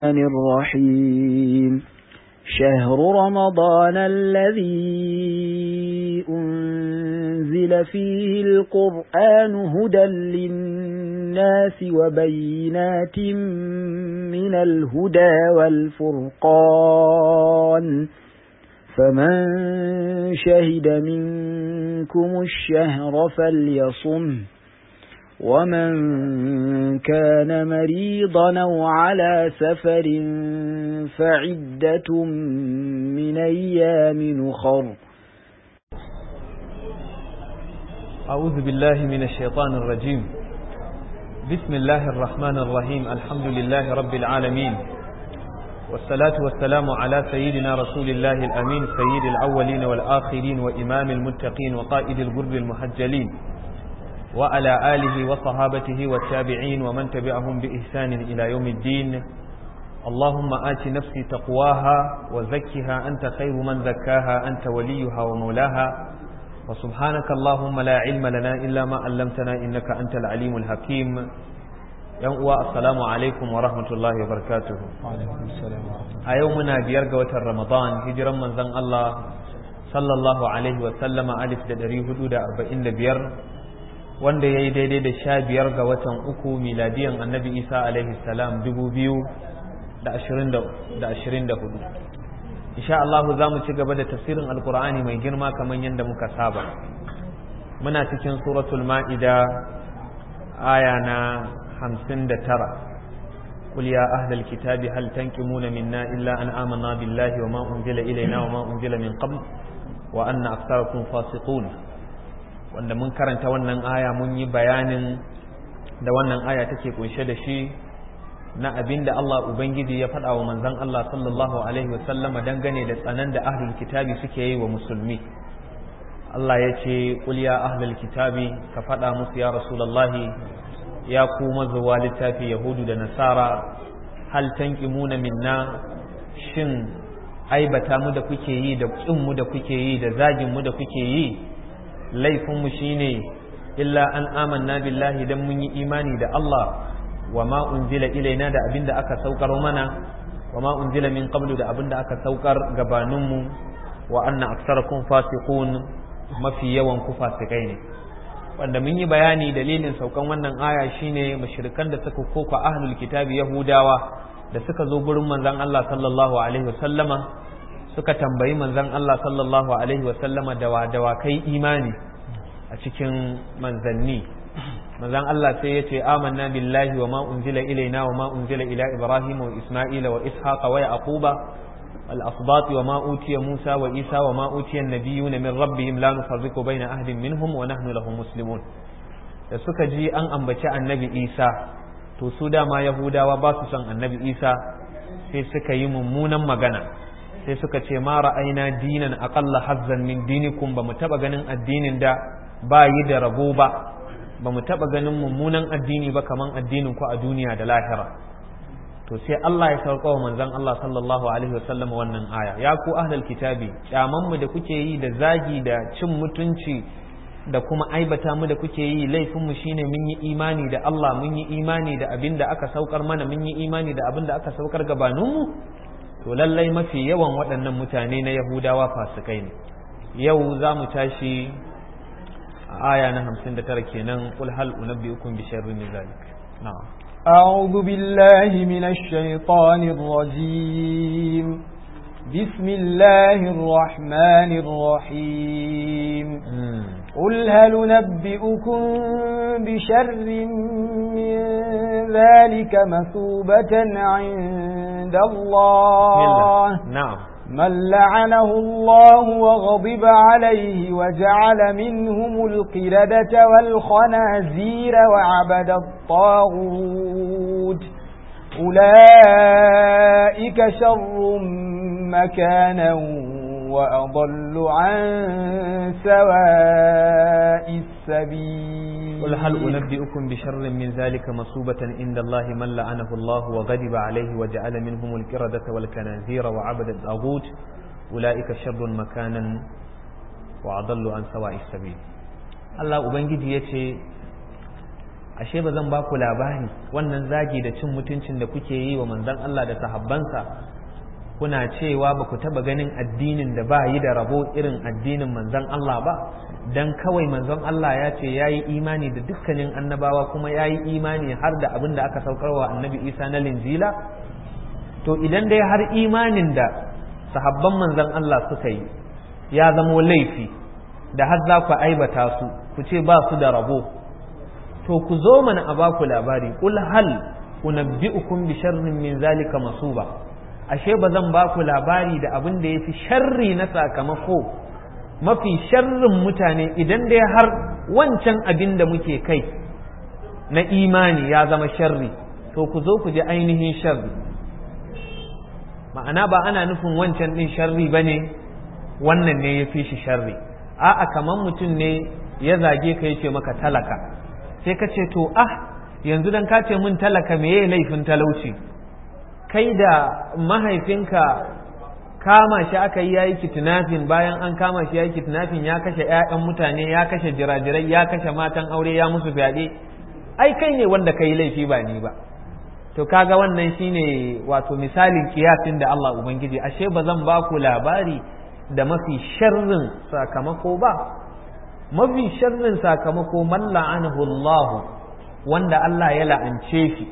الرحيم شهر رمضان الذي أنزل فيه القرآن هدى للناس وبينات من الهدى والفرقان فمن شهد منكم الشهر فليصمه ومن كان مريضا أو على سفر فعدة من أيام أخر أعوذ بالله من الشيطان الرجيم بسم الله الرحمن الرحيم الحمد لله رب العالمين والصلاة والسلام على سيدنا رسول الله الأمين سيد الأولين والآخرين وإمام المتقين وقائد الغرب المحجلين وعلى آله وصحابته والتابعين ومن تبعهم بإحسان إلى يوم الدين اللهم آت نفسي تقواها وزكها أنت خير من زكاها أنت وليها ومولاها وسبحانك اللهم لا علم لنا إلا ما علمتنا إنك أنت العليم الحكيم يوم السلام عليكم ورحمة الله وبركاته وعليكم السلام ورحمة أيومنا بيرقى رمضان هجرا من ذن الله صلى الله عليه وسلم ألف دري حدود أربعين بير wanda ya yi daidai da sha biyar ga watan uku miladiyan annabi isa alaihi salam dubu biyu da ashirin da hudu insha Allah za mu ci gaba da tafsirin alkur'ani mai girma kamar yadda muka saba muna cikin suratul ma'ida aya na hamsin da tara قل يا أهل الكتاب هل تنكمون منا إلا أن آمنا بالله وما أنزل إلينا وما أنزل من قبل وأن أكثركم فاسقون wanda mun karanta wannan aya mun yi bayanin da wannan aya take kunshe da shi na abin da Allah Ubangiji ya faɗa wa manzon Allah sallallahu Alaihi wasallama dangane da tsanan da ahlul kitabi suke yi wa musulmi Allah ya ce ƙul ya ahlul kitabi ka faɗa musu ya rasulallahi ya ku mazuwa littafi yahudu da nasara hal tanqimuna minna shin aibata mu da kuke yi da ƙin mu da kuke yi da zagin mu da kuke yi laifinmu shi ne illa an amanna billahi don mun yi imani da Allah wa ma unzila ilaina da abin da aka saukar mana wa ma unzila min qablu da abin da aka saukar gabaninmu wa anna aksarakum fasiqun mafi yawan ku fasikai ne wanda mun yi bayani dalilin saukan wannan aya shine mushrikan da suka koka ahlul kitabi yahudawa da suka zo gurin manzon Allah sallallahu alaihi wasallama suka tambayi manzon Allah sallallahu alaihi wasallama dawa dawa kai imani a cikin manzanni manzon Allah sai ya ce amanna billahi wa ma unzila ilaina wa ma unzila ila ibrahim wa isma'ila wa ishaqa wa yaquba al asbat wa ma utiya musa wa isa wa ma utiya an-nabiyyuna min rabbihim la nufarriqu baina ahadin minhum wa nahnu lahu muslimun da suka ji an ambaci annabi isa to su dama yahudawa ba su son annabi isa sai suka yi mummunan magana sai suka ce ma ra'ayna dinan aqalla hazzan min dinikum ba mu taba ganin addinin da ba yi da rabo ba ba mu taba ganin mummunan addini ba kaman addinin ku a duniya da lahira to sai Allah ya sauka wa manzon Allah sallallahu alaihi wasallam wannan aya ya ku ahlul kitabi kyaman mu da kuke yi da zagi da cin mutunci da kuma aibata mu da kuke yi laifin mu shine mun yi imani da Allah mun yi imani da abin da aka saukar mana mun yi imani da abin da aka saukar gabaninmu to lallai mafi yawan waɗannan mutane na yahudawa fasikai ne yau za mu tashi a aya na hamsin da tara kenan kul hal unabbi'ukum bi sharrin min zalik na'am أعوذ بالله من الشيطان الرجيم بسم الله الرحمن الرحيم قل هل نبئكم بشر من ذلك مثوبة عند الله نعم من لعنه الله وغضب عليه وجعل منهم القردة والخنازير وعبد الطاغوت أولئك شر مكانا وأضل عن سواء السبيل قل هل أنبئكم بشر من ذلك مصوبة عند الله من لعنه الله وغضب عليه وجعل منهم القردة والكنازير وعبد الطاغوت أولئك شر مكانا وأضل عن سواء السبيل الله أبنجي يتي ashe ba zan ba ku labari wannan zagi da cin mutuncin da kuke yi wa manzon Allah da sahabbansa kuna cewa ba ku taba ganin addinin da ba yi da rabo irin addinin manzon Allah ba dan kawai manzon Allah ya ce ya yi imani da dukkanin annabawa kuma ya yi imani har da abin da aka saukarwa annabi isa na linjila to idan dai har imanin da sahabban manzon Allah suka yi ya zamo laifi da har za ku aibata su ku ce ba su da rabo to ku zo mana a baku labari kul hal unabbi'ukum bi sharrin min zalika masuba ashe ba zan baku labari da abin da yafi sharri na sakamako mafi sharrin mutane idan dai har wancan abin da muke kai na imani ya zama sharri to ku zo ku ji ainihin sharri ma'ana ba ana nufin wancan din sharri bane wannan ne ya fi shi sharri a'a kaman mutum ne ya zage ka yace maka talaka sai ka ce to ah yanzu dan ka ce mun talaka meye laifin talauci kai da mahaifinka kama shi aka yi yayi kitinafin bayan an kama shi yayi kitinafin ya kashe ƴaƴan mutane ya kashe jirajirai ya kashe matan aure ya musu fyaɗe ai kai ne wanda kai laifi ba ni ba to kaga wannan shine wato misalin kiyasin da Allah ubangiji ashe ba zan ba ku labari da mafi sharrin sakamako ba mafi sharrin sakamako man la'anahu Allah wanda Allah ya la'ance shi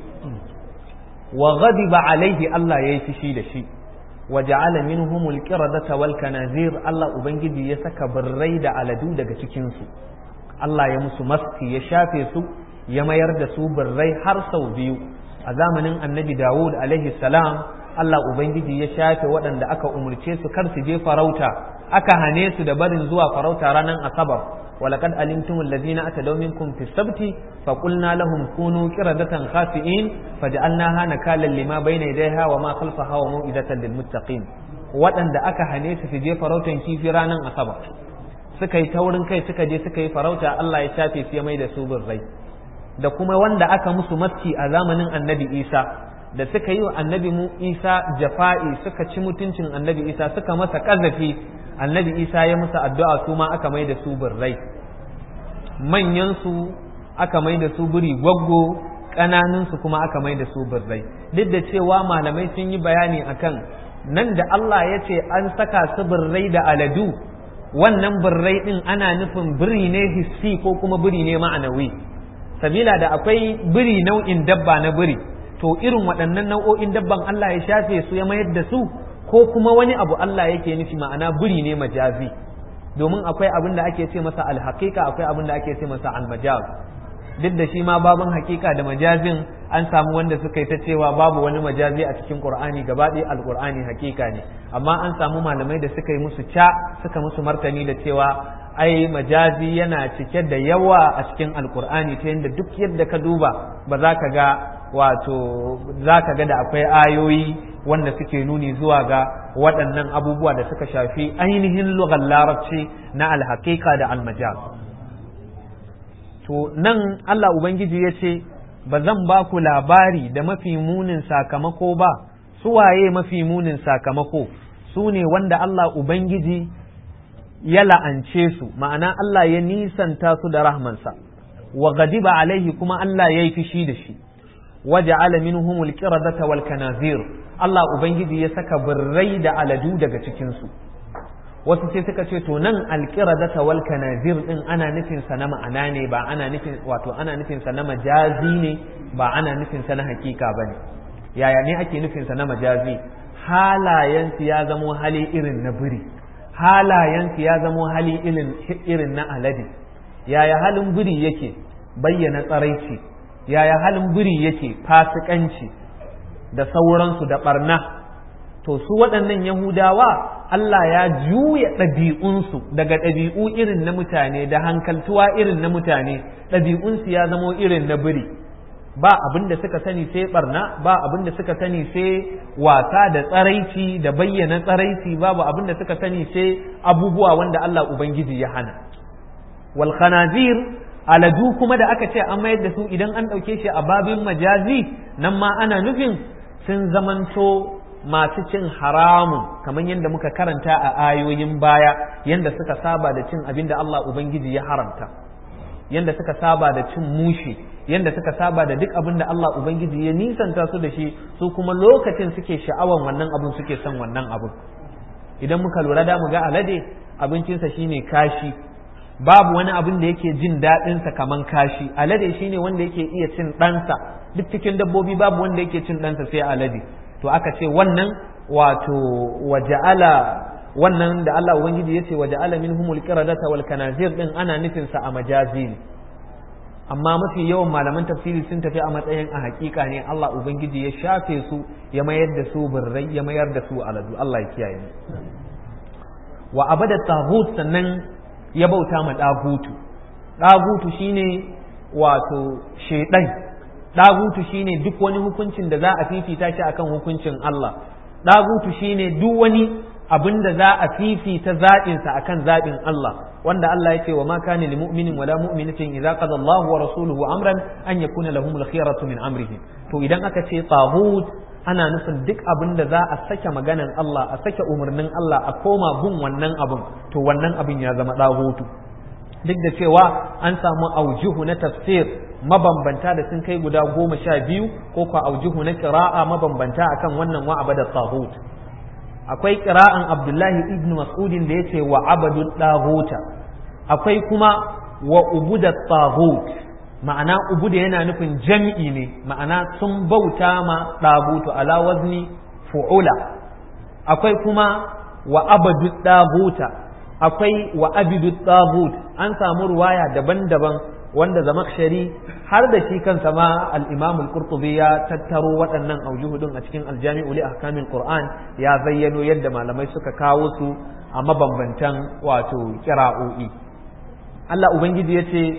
wa ghadiba alaihi Allah ya yi fishi da shi wa ja'ala minhumul qiradata wal kanazir Allah ubangiji ya saka birrai da aladu daga cikin su Allah ya musu maski ya shafe su ya mayar da su birrai har sau biyu a zamanin annabi Dawud alaihi salam Allah ubangiji ya shafe waɗanda aka umurce su kar su je farauta aka hane su da barin zuwa farauta ranar asabar ولقد علمتم الذين أتدوا منكم في السبت فقلنا لهم كونوا قردة خاسئين فجعلناها نكالا لما بين يديها وما خلفها وموئدة للمتقين waɗanda aka hane su su je farautan kifi ranar asabar suka yi taurin kai suka je suka yi farauta Allah ya shafe su ya mai da su birrai da kuma wanda aka musu maski a zamanin annabi isa da suka yi wa annabi mu isa jafa'i suka ci mutuncin annabi isa suka masa ƙazafi annabi isa ya musu addu'a su ma aka mai da su birrai manyansu aka mai da su biri gwaggo ƙananunsu kuma aka mai da su birrai duk da cewa malamai sun yi bayani akan nan da Allah ya ce an saka su birrai da aladu wannan birrai ɗin ana nufin biri ne hissi ko kuma biri ne ma'anawi sabila da akwai biri nau'in dabba na biri to irin waɗannan nau'o'in dabban Allah ya shafe su ya mayar da su ko kuma wani abu Allah yake nufi ma'ana buri ne majazi domin akwai abin da ake ce masa alhaqiqa akwai abin da ake ce masa almajaz duk da shi ma babun hakika da majazin an samu wanda suka yi ta cewa babu wani majazi a cikin qur'ani gaba ɗaya alqur'ani hakika ne amma an samu malamai da suka yi musu ca suka musu martani da cewa ai majazi yana cike da yawa a cikin alqur'ani ta yadda duk yadda ka duba ba za ka ga wato za ka ga da akwai ayoyi wanda suke nuni zuwa ga waɗannan abubuwa da suka shafi ainihin lugar larabci na alhaƙiƙa da almajaz to nan Allah Ubangiji ya ce ba zan ba ku labari da mafi munin sakamako ba su waye mafi munin sakamako su ne wanda Allah Ubangiji ya la'ance su ma'ana Allah ya nisanta su da rahmansa wa gadiba alaihi kuma Allah ya yi fishi da shi waja'ala minhumul qiradata wal kanazir Allah ubangiji ya saka birrai da aladu daga cikin su wasu sai suka ce to nan alqiradata wal kanazir din ana nufin sa na ma'ana ne ba ana nufin wato ana nufin sa na majazi ne ba ana nufin sa na hakika bane yaya ne ake nufin sa na majazi halayen su ya zamo hali irin na biri halayen su ya zamo hali irin irin na alade yaya halin biri yake bayyana tsaraici yaya halin biri yake fasikanci da sauransu da barna to su waɗannan yahudawa Allah ya juya ɗabi'unsu daga ɗabi'u irin na mutane da hankaltuwa irin na mutane ɗabi'unsu ya zamo irin na biri ba abin da suka sani sai barna ba abin da suka sani sai wasa da tsaraici da bayyana tsaraici babu abin da suka sani sai abubuwa wanda Allah Ubangiji ya hana wal khanazir aladu kuma da aka ce an mayar da su idan an ɗauke shi a babin majazi nan ma ana nufin sun zamanto masu cin haramun kamar yadda muka karanta a ayoyin baya yadda suka saba da cin abin da Allah Ubangiji ya haramta yanda suka saba da cin mushi yanda suka saba da duk abin da Allah ubangiji ya nisanta su da shi su kuma lokacin suke sha'awan wannan abin suke son wannan abin idan muka lura da mu ga alade abincinsa shine kashi babu wani abin da yake jin daɗinsa kaman kashi alade shine wanda yake iya cin ɗansa duk cikin dabbobi babu wanda yake cin ɗansa sai alade to aka ce wannan wato waja'ala wannan da Allah ubangiji yace waja'ala minhumul qiradata wal kanazir din ana nufin sa a majazi ne amma mafi yawan malaman tafsiri sun tafi a matsayin a hakika ne Allah ubangiji ya shafe su ya mayar da su birrai ya mayar da su aladu Allah ya kiyaye mu wa abada taghut sannan ya bauta ma dagutu dagutu shine wato shedan dagutu shine duk wani hukuncin da za a fifita shi akan hukuncin Allah dagutu shine duk wani abin da za a fifita zaɓinsa akan zaɓin Allah wanda Allah ya ce wa ma kana lil mu'minin wala mu'minatin idza qada Allahu wa rasuluhu amran an yakuna lahumul khiyaratu min amrihim to idan aka ce taghut ana nufin duk abin da za a sake maganan Allah a sake umarnin Allah a koma bin wannan abin to wannan abin ya zama dagutu duk da cewa an samu aujuhu na tafsir mabambanta da sun kai guda goma sha biyu ko kwa aujuhu na kira'a mabambanta akan wannan wa abada taghut akwai kira'an abdullahi ibn mas'udin da yace wa abadu taghuta akwai kuma wa ubuda taghut ma'ana ubuda yana nufin jam'i ne ma'ana sun bauta ma tagutu ala wazni fu'ula akwai kuma wa abadu taghuta akwai wa abidu tagut an samu ruwaya daban-daban wanda zamakshari har da shi kansa ma al-imam al-qurtubi ya tattaro waɗannan aujuhudin a cikin aljami'u li ahkamil qur'an ya zayyano yadda malamai suka kawo su a mabambantan wato kira'o'i Allah ubangiji ya ce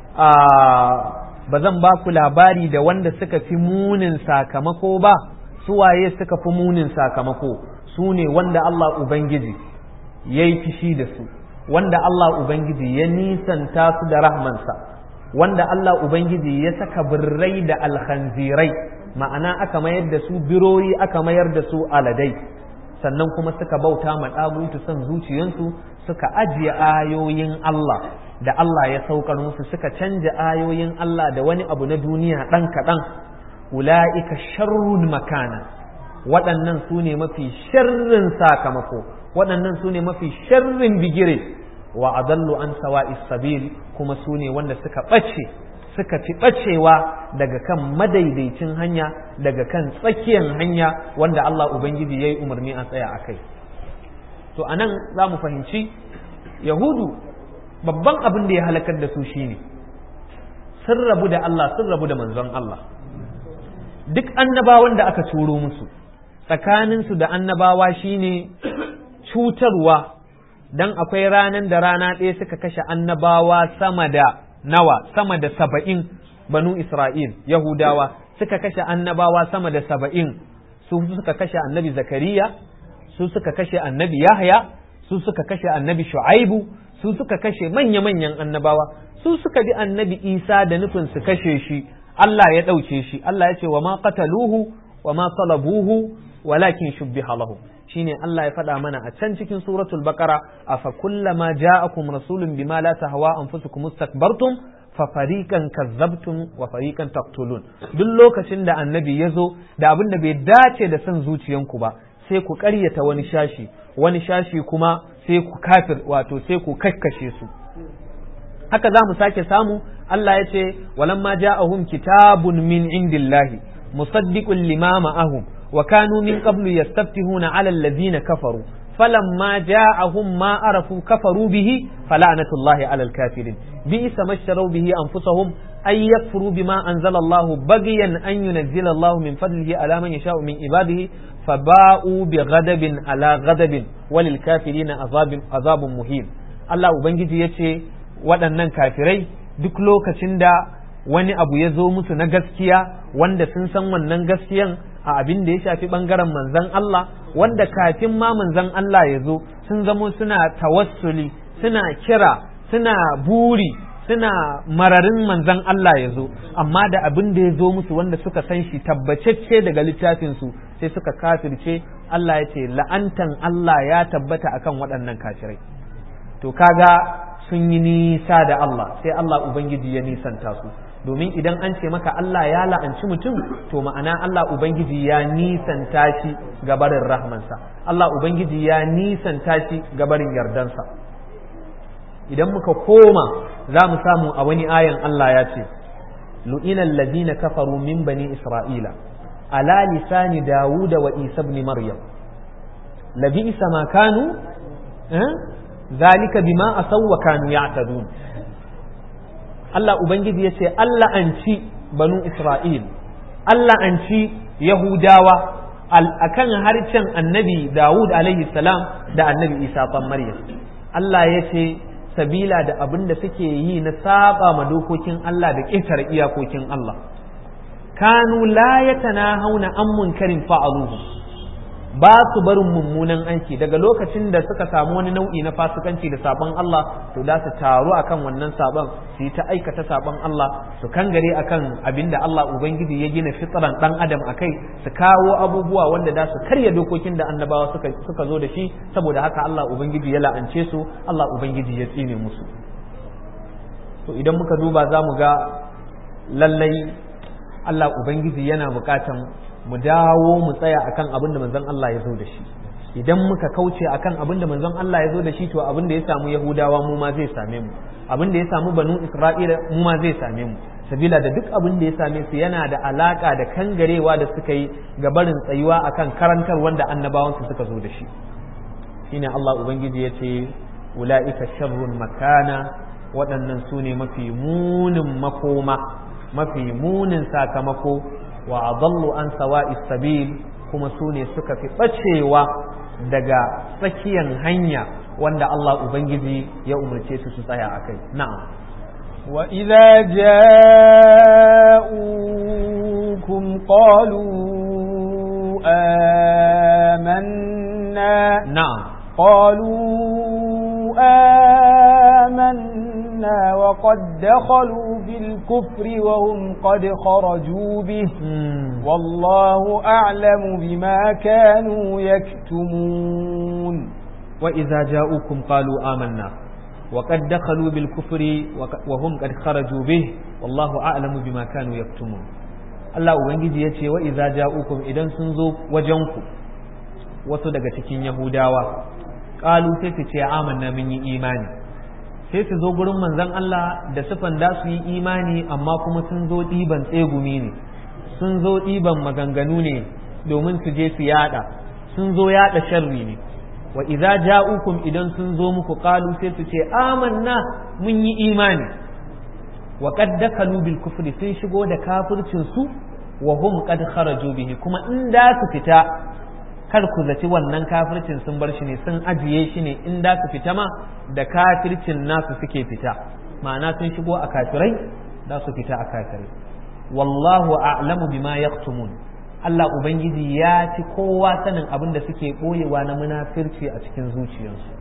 ba zan ba ku labari da wanda suka fi munin sakamako ba su waye suka fi munin sakamako su ne wanda Allah ubangiji ya yi fishi da su wanda Allah Ubangiji ya nisanta su da rahmansa wanda Allah Ubangiji ya saka birrai da alhanzirai ma'ana aka mayar da su biroyi aka mayar da su aladai sannan kuma suka bauta ma ɗagutu son zuciyansu suka ajiye ayoyin Allah da Allah ya saukar musu suka canja ayoyin Allah da wani abu na duniya ɗan kaɗan ula'ika sharrun makana waɗannan su ne mafi sharrin sakamako waɗannan su ne mafi sharrin bigire wa adallu an sawa'i sabil kuma su ne wanda suka ɓace suka fi ɓacewa daga kan madaidaicin hanya daga kan tsakiyar hanya wanda Allah Ubangiji ya yi umarni a tsaya a kai to a nan za mu fahimci yahudu babban abin da ya halakar da su shine sun rabu da Allah sun rabu da manzon Allah duk annabawan da aka turo musu tsakaninsu da annabawa shine cutarwa dan akwai ranan da rana ɗaya suka kashe annabawa sama da nawa sama da saba'in banu Isra'il Yahudawa suka kashe annabawa sama da saba'in su suka kashe annabi Zakariya su suka kashe annabi Yahya su suka kashe annabi Shu'aibu su suka kashe manya-manyan annabawa su suka bi annabi Isa da nufin su kashe shi Allah ya ɗauke shi Allah ya ce wa ma qataluhu wa ma salabuhu walakin shubbiha lahu shine Allah ya faɗa mana a can cikin suratul baqara afa kullama ja'akum rasulun bima la tahwa anfusukum mustakbartum fa fariqan kazzabtum wa fariqan taqtulun duk lokacin da annabi ya zo da abin da bai dace da son zuciyanku ba sai ku ƙaryata wani shashi wani shashi kuma sai ku kafir wato sai ku kakkashe su haka za mu sake samu Allah ya ce walamma ja'ahum kitabun min indillahi musaddiqun lima ma'ahum وكانوا من قبل يستفتحون على الذين كفروا فلما جاءهم ما عرفوا كفروا به فلعنة الله على الكافرين بئس ما اشتروا به أنفسهم أن يكفروا بما أنزل الله بغيا أن ينزل الله من فضله على من يشاء من عباده فباءوا بغضب على غضب وللكافرين عذاب عذاب مهين الله ubangiji yace waɗannan kafirai duk lokacin da wani abu ya zo musu na gaskiya wanda sun san wannan gaskiyan a abin da ya shafi bangaren manzan Allah wanda kafin ma manzan Allah ya zo sun zamo suna tawassuli suna kira suna buri suna mararin manzan Allah ya zo amma da abin da ya zo musu wanda suka san shi tabbacecce daga littafinsu sai suka kafirce Allah ya ce la'antan Allah ya tabbata akan waɗannan kafirai to kaga sun yi nisa da Allah sai Allah ubangiji ya nisanta su domin idan an ce maka Allah ya la'anci mutum to ma'ana Allah ubangiji ya nisanta shi ga barin rahmansa Allah ubangiji ya nisanta shi ga barin yardansa idan muka koma za mu samu a wani ayan Allah ya ce lu'ina allazina kafaru min bani isra'ila ala lisani dawuda wa isa ibn maryam labisa ma kanu zalika bima asaw wa kanu ya'tadun Allah ubangiji yace Allah an ci banu isra'il Allah an ci yahudawa akan harcen annabi dawud alaihi salam da annabi isa ɗan maryam Allah yace sabila da abin da suke yi na saba ma dokokin Allah da ƙetare iyakokin Allah kanu la yatanahawna an munkarin fa'aluhu ba su barin mummunan aiki daga lokacin da suka samu wani nau'i na fasikanci da sabon Allah to da su taru akan wannan sabon su yi ta aikata sabon Allah su kangare akan abinda Allah ubangiji ya gina fitran dan adam akai su kawo abubuwa wanda da su karya dokokin da annabawa suka suka zo da shi saboda haka Allah ubangiji ya la'ance su Allah ubangiji ya tsine musu to idan muka duba za mu ga lallai Allah ubangiji yana bukatan mu dawo mu tsaya akan abin da manzon Allah ya zo da shi idan muka kauce akan abin da manzon Allah ya zo da shi to abin da ya samu Yahudawa mu ma zai same mu abin da ya samu Banu Isra'ila mu ma zai same mu sabila da duk abin da ya same su yana da alaka da kangarewa da suka yi ga barin tsayuwa akan karantar wanda annabawan su suka zo da shi shine Allah ubangiji ya ce ula'ika sharrun makana waɗannan su ne mafi munin makoma mafi munin sakamako wa adallu an sawa'i sabil kuma su ne suka fi ɓacewa daga tsakiyan hanya wanda Allah Ubangiji ya umarce su su tsaya a kai na'am وإذا جاءوكم قالوا آمنا نعم قالوا آمنا وقد دخلوا بالكفر وهم قد خرجوا به والله أعلم بما كانوا يكتمون وإذا جاءوكم قالوا آمنا وقد دخلوا بالكفر وهم قد خرجوا به والله أعلم بما كانوا يكتمون Allah Ubangiji ya ce wa iza ja'ukum idan sun zo wajenku wasu daga cikin Yahudawa ƙalu sai su ce amanna mun yi imani sai su zo gurin manzon Allah da sufan da su yi imani amma kuma sun zo ɗiban tsegumi ne sun zo ɗiban maganganu ne domin su je su yada sun zo yada sharri ne wa idza ja'ukum idan sun zo muku qalu sai su ce amanna mun yi imani wa qad dakalu bil kufri sun shigo da kafircin su wa hum qad kharaju bihi kuma in da su fita kar ku zaci wannan kafircin sun bar shi ne sun ajiye shi ne in da su fita ma da kafircin nasu suke fita ma'ana sun shigo a kafirai da su fita a kafirai wallahu a'lamu bima yaktumun Allah ubangiji ya ci kowa sanin abin da suke boyewa na munafirci a cikin zuciyarsu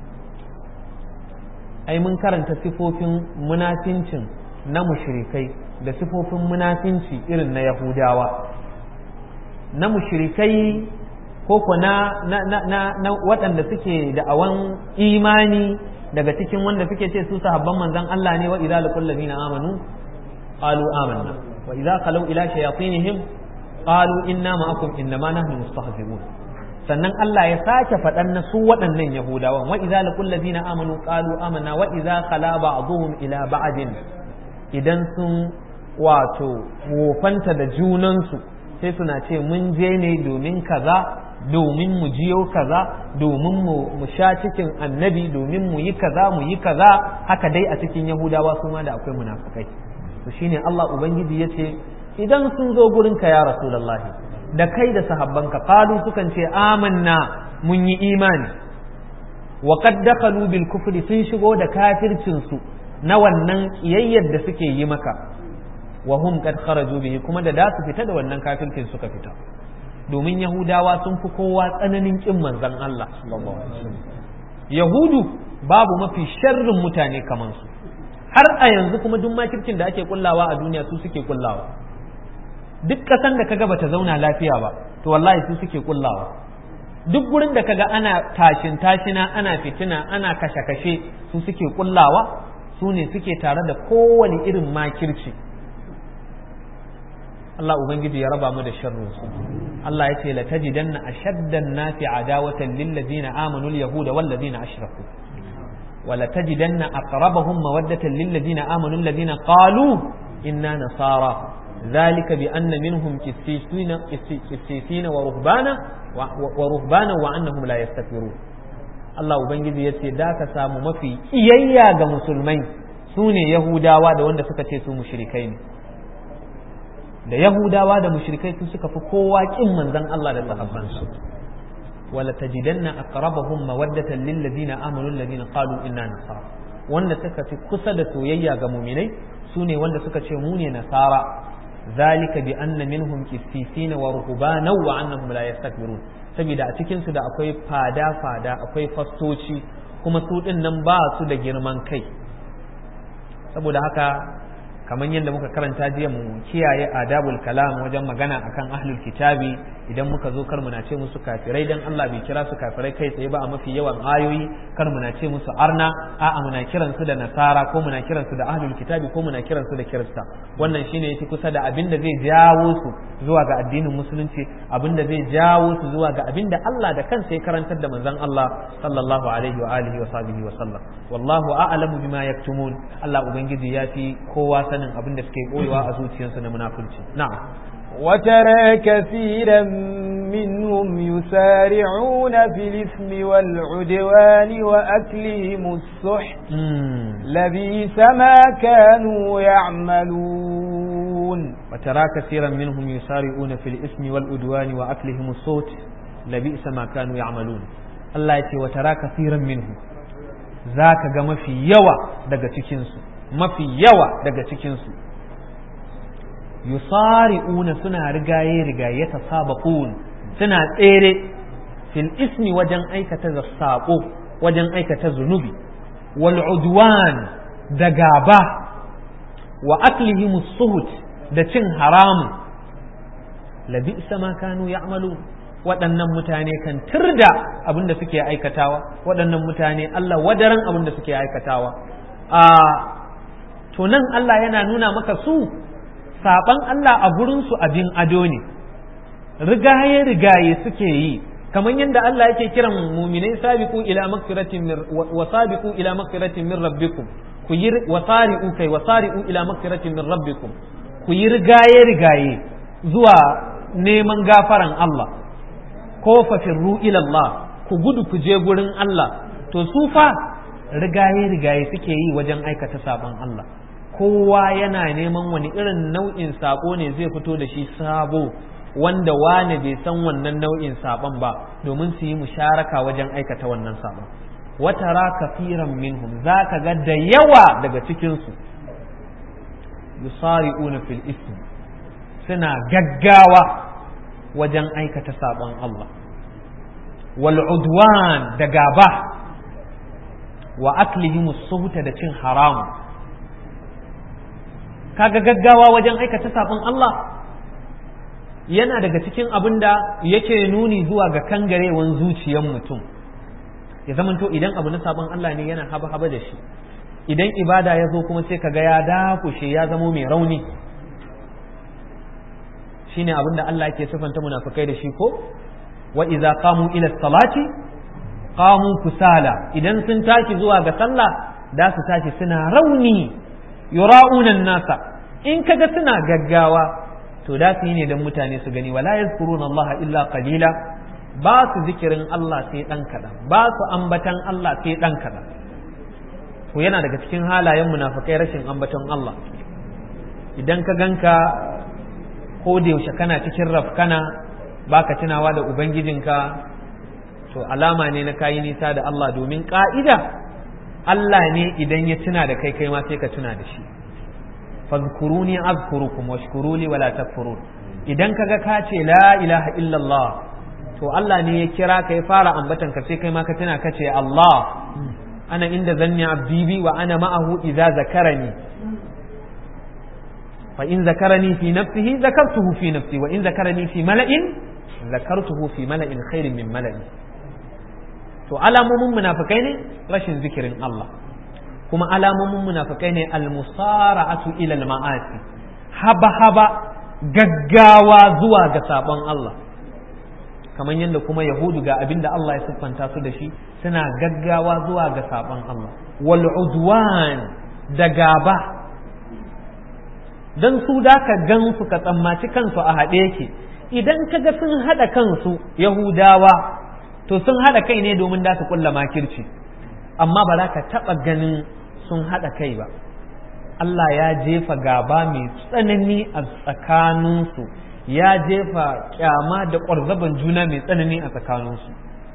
ai mun karanta sifofin munafincin na mushrikai da sifofin munafinci irin na yahudawa na mushrikai ko ko na, na, na, na, na waɗanda suke da awan imani daga cikin wanda suke ce su sahabban manzon Allah ne wa idza laqul ladina amanu qalu amanna wa idza khalu ila shayatinihim qalu inna ma'akum innama nahnu mustahzi'un sannan Allah ya sake faɗan na su waɗannan Yahudawan wa idza laqul ladina amanu qalu amanna wa idza khala ba'dhum ila ba'din idan sun wato wofanta da junansu sai suna ce mun je ne domin kaza domin mu jiyo kaza domin mu sha cikin annabi domin mu yi kaza mu yi kaza haka dai a cikin yahudawa su ma da akwai munafukai to shine Allah ubangiji ya ce idan sun zo gurin ka ya rasulullahi da kai da sahabbanka qalu sukan ce amanna mun yi imani wa qad dakhalu bil kufri sun shigo da kafircin su na wannan kiyayyar da suke yi maka wa hum qad kharaju bihi kuma da da su fita da wannan kafircin suka fita domin yahudawa sun fi kowa tsananin kin manzon Allah yahudu babu mafi sharrin mutane kamar su har a yanzu kuma duk makircin da ake kullawa a duniya su suke kullawa duk kasan da kaga bata zauna lafiya ba to wallahi su suke kullawa duk gurin da kaga ana tashin tashina ana fitina ana kashe-kashe su suke kullawa su ne suke tare da kowane irin makirci Allah Ubangiji ya raba mu da sharrin su Allah ya ce la tajidanna ashaddan nasi adawatan lil ladina amanu al yahuda wal ladina ashraku wa la tajidanna aqrabahum mawaddatan lil ladina amanu alladhina qalu inna nasara ذلك بأن منهم كسيسين كسيسين ورهبانا ورهبانا وأنهم لا يستكبرون Allah Ubangiji ya ce da ka samu mafi iyayya ga musulmai su ne Yahudawa da wanda suka ce su mushrikai ne da Yahudawa da mushrikai su suka fi kowa kin manzon Allah da sahabbansu wala tajidanna aqrabahum mawaddatan lil ladina amanu alladhina qalu inna nasara wanda suka fi kusa da soyayya ga muminai su ne wanda suka ce mu ne nasara ذلك بأن منهم كسيسين ورهبانا وأنهم لا يستكبرون saboda a cikin su da akwai fada-fada akwai fastoci kuma su din nan ba su da girman kai saboda haka kamar yadda muka karanta jiya mu kiyaye adabul kalam wajen magana akan ahlul kitabi idan muka zo kar muna ce musu kafirai dan Allah bai kira su kafirai kai tsaye ba a mafi yawan ayoyi kar muna ce musu arna a'a muna kiran su da nasara ko muna kiran su da ahlul kitabi ko muna kiran su da kirista wannan shine yafi kusa da abin da zai jawo su zuwa ga addinin musulunci abin da zai jawo su zuwa ga abin da Allah da kansa ya karantar da manzon Allah sallallahu alaihi wa alihi wa sahbihi wa sallam wallahu a'lamu bima yaktumun Allah ubangiji ya fi kowa sanin abin da suke koyewa a zuciyarsu na munafurci na'am وترى كثيرا منهم يسارعون في الإثم والعدوان وأكلهم السحت لبيس ما كانوا يعملون وترى كثيرا منهم يسارعون في الإثم والعدوان وأكلهم السحت لبئس ما كانوا يعملون الله يتي وترى كثيرا منهم ذاك ما في يوى daga cikinsu mafi yawa daga cikinsu yusari'una suna rigaye rigaye ta sabaqun suna tsere fil ismi wajen aikata sabo wajen aikata zunubi wal udwan da gaba wa aklihim suhut da cin haramun labi ma kanu ya'malu waɗannan mutane kan tirda abin da suke aikatawa waɗannan mutane Allah wadaran abin da suke aikatawa a to nan Allah yana nuna maka su saban Allah a gurinsu abin ado ne rigaye rigaye suke yi kamar yadda Allah yake kiran muminai sabiqu ila magfiratin min wa sabiqu ila magfiratin min rabbikum ku yi wasari'u kai wasari'u ila magfiratin min rabbikum ku yi rigaye rigaye zuwa neman gafaran Allah ko fa firru ila Allah ku gudu ku je gurin Allah to su fa rigaye rigaye suke yi wajen aikata saban Allah kowa yana neman wani irin nau'in sako ne zai fito da shi sabo wanda wane bai san wannan nau'in saban ba domin su yi musharaka wajen aikata wannan saban watara kafiran minhum za ka ga da yawa daga cikinsu yusari'una fil ism suna gaggawa wajen aikata saban Allah wal udwan da gaba wa aklihimus suhuta da cin haramu kaga gaggawa wajen aikata sabon Allah yana daga cikin abin da yake nuni zuwa ga kangarewan zuciyar mutum ya zamanto idan abu na sabon Allah ne yana haba haba da shi idan ibada ya zo kuma sai kaga ya dakushe ya zamo mai rauni shine abin da Allah yake sifanta munafikai da shi ko wa idza qamu ila salati qamu kusala idan sun tashi zuwa ga sallah da su tashi suna rauni yura'unan nasa in kaga suna gaggawa to da su yi ne don mutane su gani wala yazkuruna Allah illa qalila ba su zikirin Allah sai dan kadan ba su ambatan Allah sai dan kadan to yana daga cikin halayen munafikai rashin ambaton Allah idan ka ganka ko da yaushe kana cikin rafkana baka tunawa da ubangijinka to alama ne na kayi nisa da Allah domin ka'ida Allah ne idan ya tuna da kai kai ma sai ka tuna da shi fadhkuruni azkurukum washkuruli wala takfurun idan kaga ka ce la ilaha illallah to Allah ne ya kira ka ya fara ambatan ka sai kai ma ka tuna ka ce Allah ana inda zanni abdi bi wa ana ma'ahu idza zakarani fa in zakarani fi nafsihi zakartuhu fi nafsi wa in zakarani fi mala'in zakartuhu fi mala'in khairin min mala'i to alamomin munafikai ne rashin zikirin Allah kuma alamomin munafikai ne almusara'atu ila al-ma'asi haba haba gaggawa zuwa ga sabon Allah kamar yadda kuma yahudu ga abinda Allah ya siffanta su da shi suna gaggawa zuwa ga sabon Allah wal udwan da gaba dan su da ka gan su ka tsammaci kansu a haɗe yake idan kaga sun haɗa kansu yahudawa to sun haɗa kai ne domin da su kulla makirci amma ba za ka taɓa ganin sun haɗa kai ba Allah ya jefa gaba mai tsanani a tsakaninsu ya jefa kyama da ƙwarzaban juna mai tsanani a tsakaninsu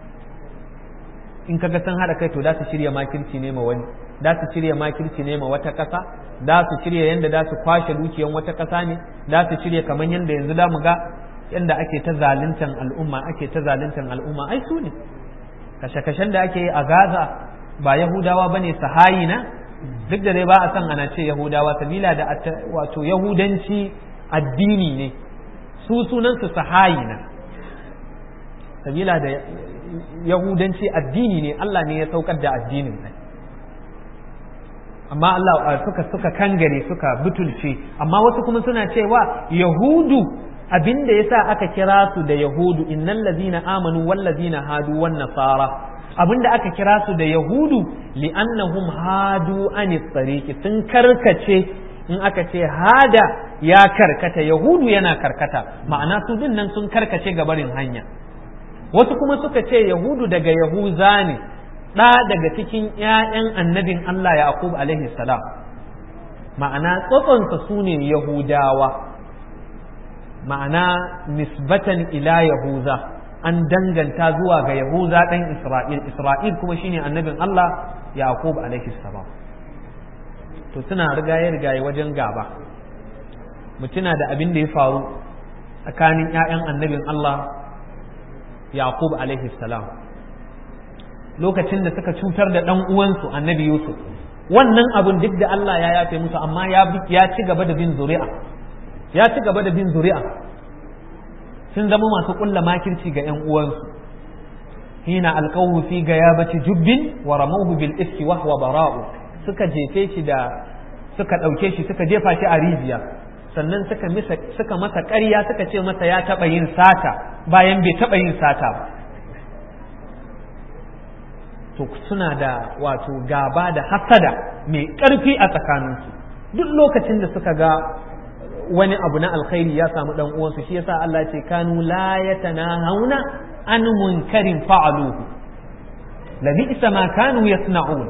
in kaga sun haɗa kai to da su shirya makirci ne ma wani da su shirya makirci ne ma wata ƙasa da su shirya yadda da su kwashe dukiyan wata ƙasa ne da su shirya kamar yadda yanzu da mu ga yadda ake ta zaluntan al'umma ake ta zaluntan al'umma ai su ne kashe-kashen da ake yi a gaza ba yahudawa ba ne sahayina duk da dai ba a san ana ce yahudawa sabila da wato yahudanci addini ne su sunansu sahayina sabila da yahudanci addini ne Allah ne ya saukar da addinin nan amma Allah suka suka kangare suka butulce amma wasu kuma suna cewa yahudu abinda yasa aka kira su da yahudu innal ladina amanu wal ladina hadu wan nasara abinda aka kira su da yahudu li'annahum hadu anis tariqi sun karkace in aka ce hada ya karkata yahudu yana karkata ma'ana su din nan sun karkace ga barin hanya wasu kuma suka ce yahudu daga yahuza ne ɗa daga cikin ‘ya'yan annabin Allah Yaqub alaihi salam ma'ana tsotsonsa su ne yahudawa ma'ana nisbatan ila yahuza an danganta zuwa ga yahuza ɗan isra'il isra'il kuma shine annabin Allah Yaqub alaihi salam to suna rigaye rigaye wajen gaba mutuna da abin da ya faru tsakanin ‘ya'yan annabin Allah Yaqub alaihi salam lokacin da suka cutar da ɗan uwansu annabi Yusuf wannan abun duk da Allah ya yafe musu amma ya ci gaba da bin zuri'a ya ci gaba da bin zuri'a sun zama masu ƙulla makirci ga ‘yan uwansu hina alƙawu fi ga ya baci jubbin wa ramauhu bil iski wa huwa bara'u suka jefe shi da suka ɗauke shi suka jefa shi a rijiya sannan suka suka masa ƙarya suka ce masa ya taɓa yin sata bayan bai taɓa yin sata ba to suna da wato gaba da hasada mai ƙarfi a tsakaninsu duk lokacin da suka ga wani abu na alkhairi ya samu dan uwansu shi yasa Allah ce kanu la yatanahawna an munkarin fa'aluhu la bi'sa ma kanu yasna'un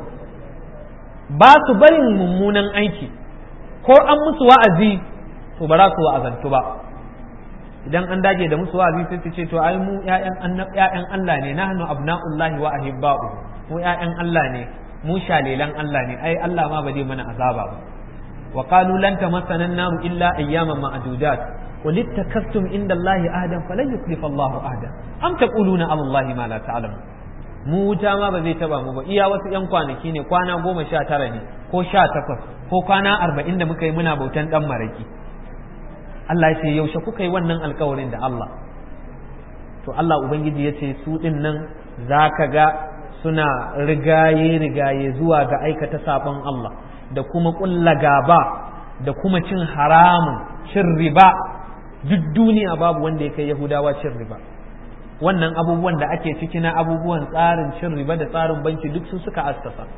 ba su barin mummunan aiki ko an musu wa'azi to ba za su wa'azantu ba idan an dage da musu wa'azi sai su ce to ai mu ƴaƴan Allah ne nahnu abna'ullahi wa ahibba'u mu ƴaƴan Allah ne mu shalelan Allah ne ai Allah ma ba zai mana azaba ba wa qalu lan tamassana an-nar illa ayyaman ma'dudat qul ittakastum inda Allah ahdan falan yuklifa Allah ahdan am taquluna ala Allah ma la ta'lamun mu wuta ma ba zai taba mu ba iya wasu yan kwanaki ne kwana goma sha tara ne ko sha takwas ko kwana arba'in da muka yi muna bautan dan maraki Allah ya ce yaushe kuka yi wannan alkawarin da Allah to Allah ubangiji ya ce su din nan za ka ga suna rigaye-rigaye zuwa ga aikata sabon Allah da kuma ƙulla gaba da kuma cin haramun cin riba duk duniya babu wanda ya kai Yahudawa cin riba wannan abubuwan da ake ciki na abubuwan tsarin cin riba da tsarin banki duk su suka askasa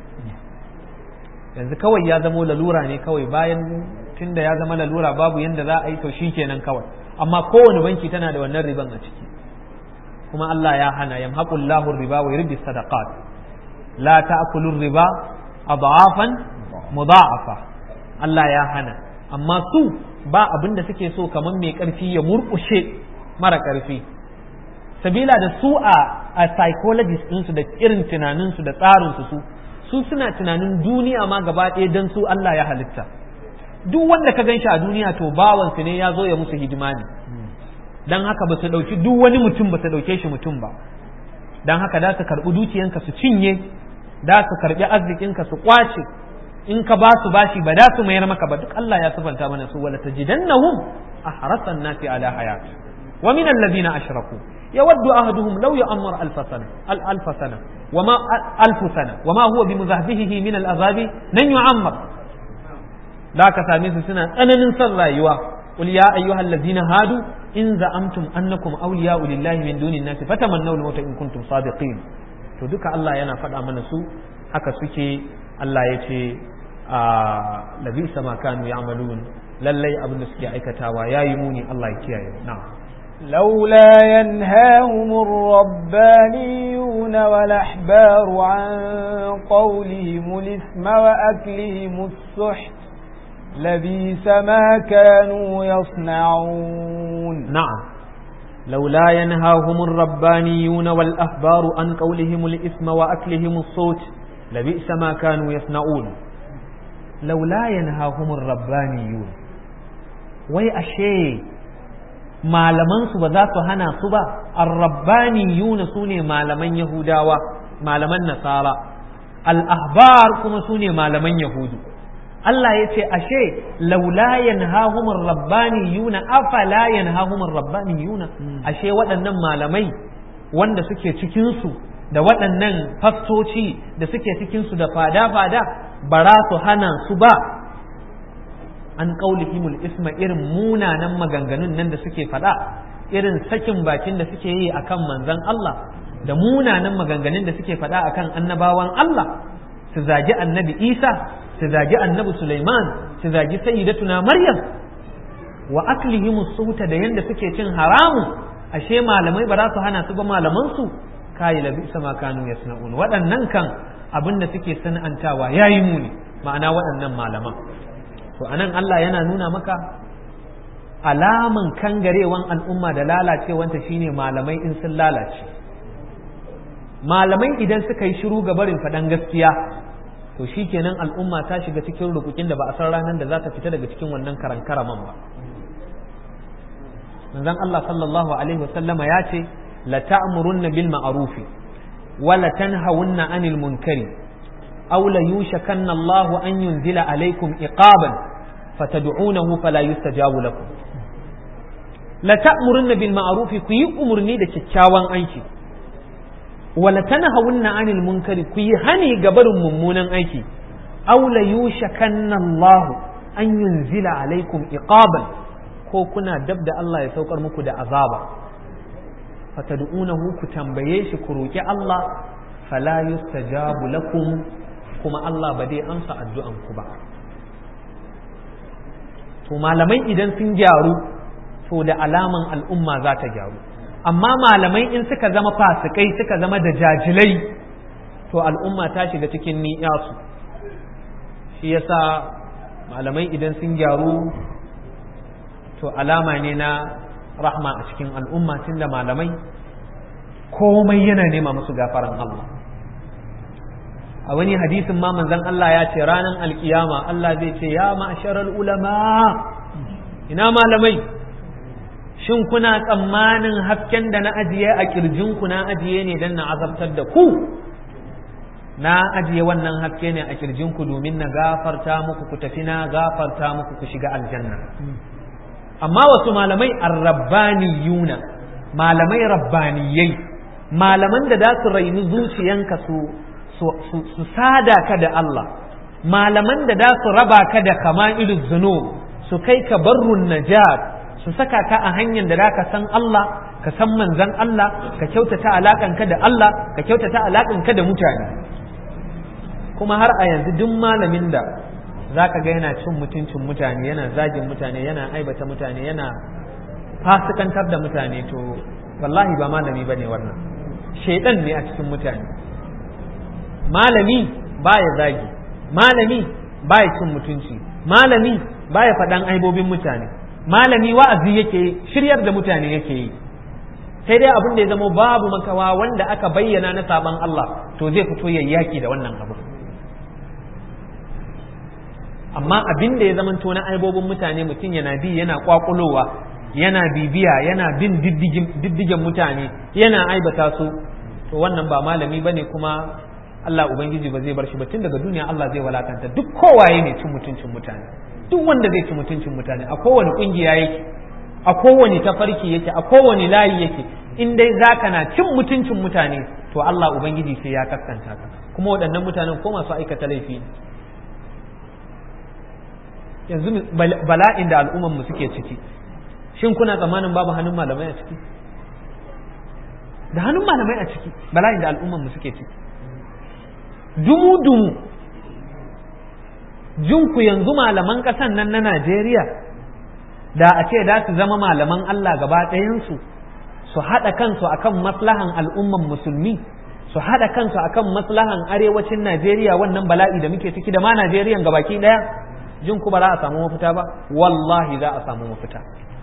yanzu kawai ya zamo lalura ne kawai bayan tunda ya zama lalura babu yanda za a yi to kenan kawai amma kowane banki tana da wannan riban a ciki kuma Allah ya hana yamhaqullahu riba wa yurbi sadaqat la ta'kulu riba adhafan mudha'afa Allah ya hana amma su ba abin da suke so kamar mai karfi ya murkushe mara karfi sabila da su a a psychologist ɗinsu da irin tunaninsu da tsarinsu su su suna tunanin duniya ma gaba ɗaya don su Allah ya halitta duk wanda ka gan shi a duniya to bawansu ne ya zo ya musu hidima ne don haka ba su ɗauki duk wani mutum ba su ɗauke shi mutum ba don haka da su karɓi dukiyanka su cinye da su karɓi arzikinka su kwace in ka ba su bashi ba da su mayar maka ba duk Allah ya sifanta mana su wala tajidannahum ahrasan nasi ala hayat wa min alladhina ashraku yawaddu ahaduhum law ya'ammar alf sana al alf sana wa ma alf sana wa ma huwa bimuzahbihi min al'azabi nan yu'ammar da ka same su suna tsananin son rayuwa قل يا أيها الذين هادوا إن زعمتم أنكم أولياء لله من دون الناس فتمنوا الموت إن كنتم صادقين to duka Allah yana faɗa mana su haka suke Allah ya ce a labisa ma kanu ya'malun lallai abin da suke aikatawa yayi muni Allah ya kiyaye na'am لولا ينهاهم الربانيون والأحبار عن قولهم الإثم وأكلهم السحت لبيس ما كانوا يصنعون نعم لولا ينهاهم الربانيون والأحبار عن قولهم الإثم وأكلهم الصوت لبئس ما كانوا يصنعون لولا ينهاهم الربانيون وي أشي malaman su ba za su hana su ba arrabbaniyuna sune malaman yahudawa malaman nasara al-ahbar kuma sune malaman yahudu Allah ya ce ashe laula yanhahumur rabbaniyuna afala yanhahumur rabbaniyuna ashe waɗannan malamai wanda suke cikin su da waɗannan fastoci da suke cikin su da fada-fada bara su hana su ba an qaulihimul isma irin munanan maganganun nan da suke faɗa irin sakin bakin da suke yi akan manzon Allah da munanan maganganun da suke faɗa akan annabawan Allah su zagi annabi Isa su zagi annabi Sulaiman su zagi sayyidatuna Maryam wa aklihim suhuta da yanda suke cin haramu ashe malamai ba za su hana su ba malaman su kai labi sama kanu yasna'un waɗannan kan abin da suke sana'antawa yayi muni ma'ana waɗannan malaman to anan Allah yana nuna maka alaman kangarewan al'umma da lalacewanta shine malamai in sun lalace malamai idan suka yi shiru ga barin faɗan gaskiya to shi kenan al'umma ta shiga cikin rukukin da ba a san ranar da za ta fita daga cikin wannan karankaraman ba manzon Allah sallallahu alaihi wasallama ya ce la ta'murunna bil ma'rufi wa la tanhawunna 'anil munkari aw la yushakanna Allahu an yunzila alaikum iqaban fatad'unahu fala yustajabu lakum la ta'murunna bil ma'rufi ku yi umurni da kyakkyawan aiki wala tanhawunna 'anil munkari ku yi hani ga barin mummunan aiki aw la yushakanna Allah an yunzila alaikum iqaban ko kuna dab da Allah ya saukar muku da azaba fatad'unahu ku tambaye shi ku roki Allah fala yustajabu lakum kuma Allah ba dai amsa addu'an ku ba to malamai idan sun gyaru to da alaman al'umma za ta gyaru amma malamai in suka zama fasikai suka zama da jajilai to al'umma ta shiga cikin ni'yasu shi yasa malamai idan sun gyaru to alama ne na rahma a cikin al'umma tunda malamai komai yana nema musu gafaran Allah a wani hadisin ma manzon Allah ya ce ranar alkiyama Allah zai ce ya ma'asharal ulama ina malamai shin kuna tsammanin hasken da na ajiye a kirjinku na ajiye ne don na azabtar da ku na ajiye wannan haske ne a kirjinku domin na gafarta muku ku tafi na gafarta muku ku shiga aljanna amma wasu malamai arrabbaniyuna malamai rabbaniyai malaman da za su raini zuciyanka su su sada ka da Allah malaman da za su raba ka da kama'ilul zunub su kai ka barrun najat su saka ka a hanyar da zaka san Allah ka san manzan Allah ka kyautata alaƙanka da Allah ka kyautata alaƙanka da mutane kuma har a yanzu duk malamin da zaka ga yana cin mutuncin mutane yana zagin mutane yana aibata mutane yana fasikantar da mutane to wallahi ba malami bane wannan shaidan ne a cikin mutane malami baya zagi malami baya cin mutunci malami baya faɗan aibobin mutane malami wa'azi yake shiryar da mutane yake yi sai dai abin da ya zama babu makawa wanda aka bayyana na saban Allah to zai fito ya yaki da wannan abu amma abin da ya zama to na aibobin mutane mutum yana bi yana kwakulowa yana bibiya yana bin diddigen mutane yana aibata su to wannan ba malami bane kuma Allah ubangiji ba zai bar shi ba tun daga duniya Allah zai walakanta duk kowaye ne cin mutuncin mutane duk wanda zai ci mutuncin mutane a kowane kungiya yake a kowane tafarki yake a kowane layi yake in dai zaka na cin mutuncin mutane to Allah ubangiji sai ya kaskanta ka kuma waɗannan mutanen ko masu aikata laifi yanzu bala'in da al'umman mu suke ciki shin kuna tsammanin babu hannun malamai a ciki da hannun malamai a ciki bala'in da al'umman mu suke ciki dumu dumu jinku yanzu malaman ƙasan nan na Najeriya da a ce da su zama malaman Allah gaba ɗayansu su haɗa kansu akan maslahan al'umman musulmi su haɗa kansu akan maslahan arewacin Najeriya wannan bala'i da muke ciki da ma Najeriyan gabaki ɗaya jin ku ba za a samu mafita ba wallahi za a samu mafita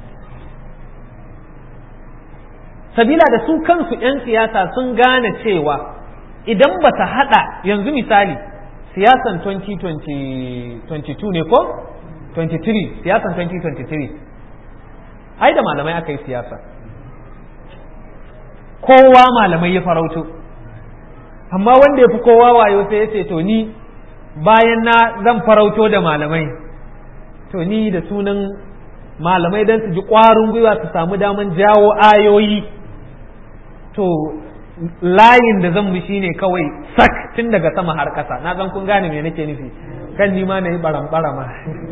sabila da su kansu 'yan siyasa sun gane cewa idan ba ta haɗa yanzu misali siyasan 2022 ne ko 23 siyasan 2023 ai da malamai aka yi siyasa kowa malamai ya farauto amma wanda ya fi kowa wayo sai ya ce to ni bayan na zan farauto da malamai to ni da sunan malamai don su ji ƙwarin gwiwa su samu daman jawo ayoyi to layin da zan mu shine kawai sak tun daga sama har ƙasa na san kun gane me nake nufi kan ni ma na yi baram barama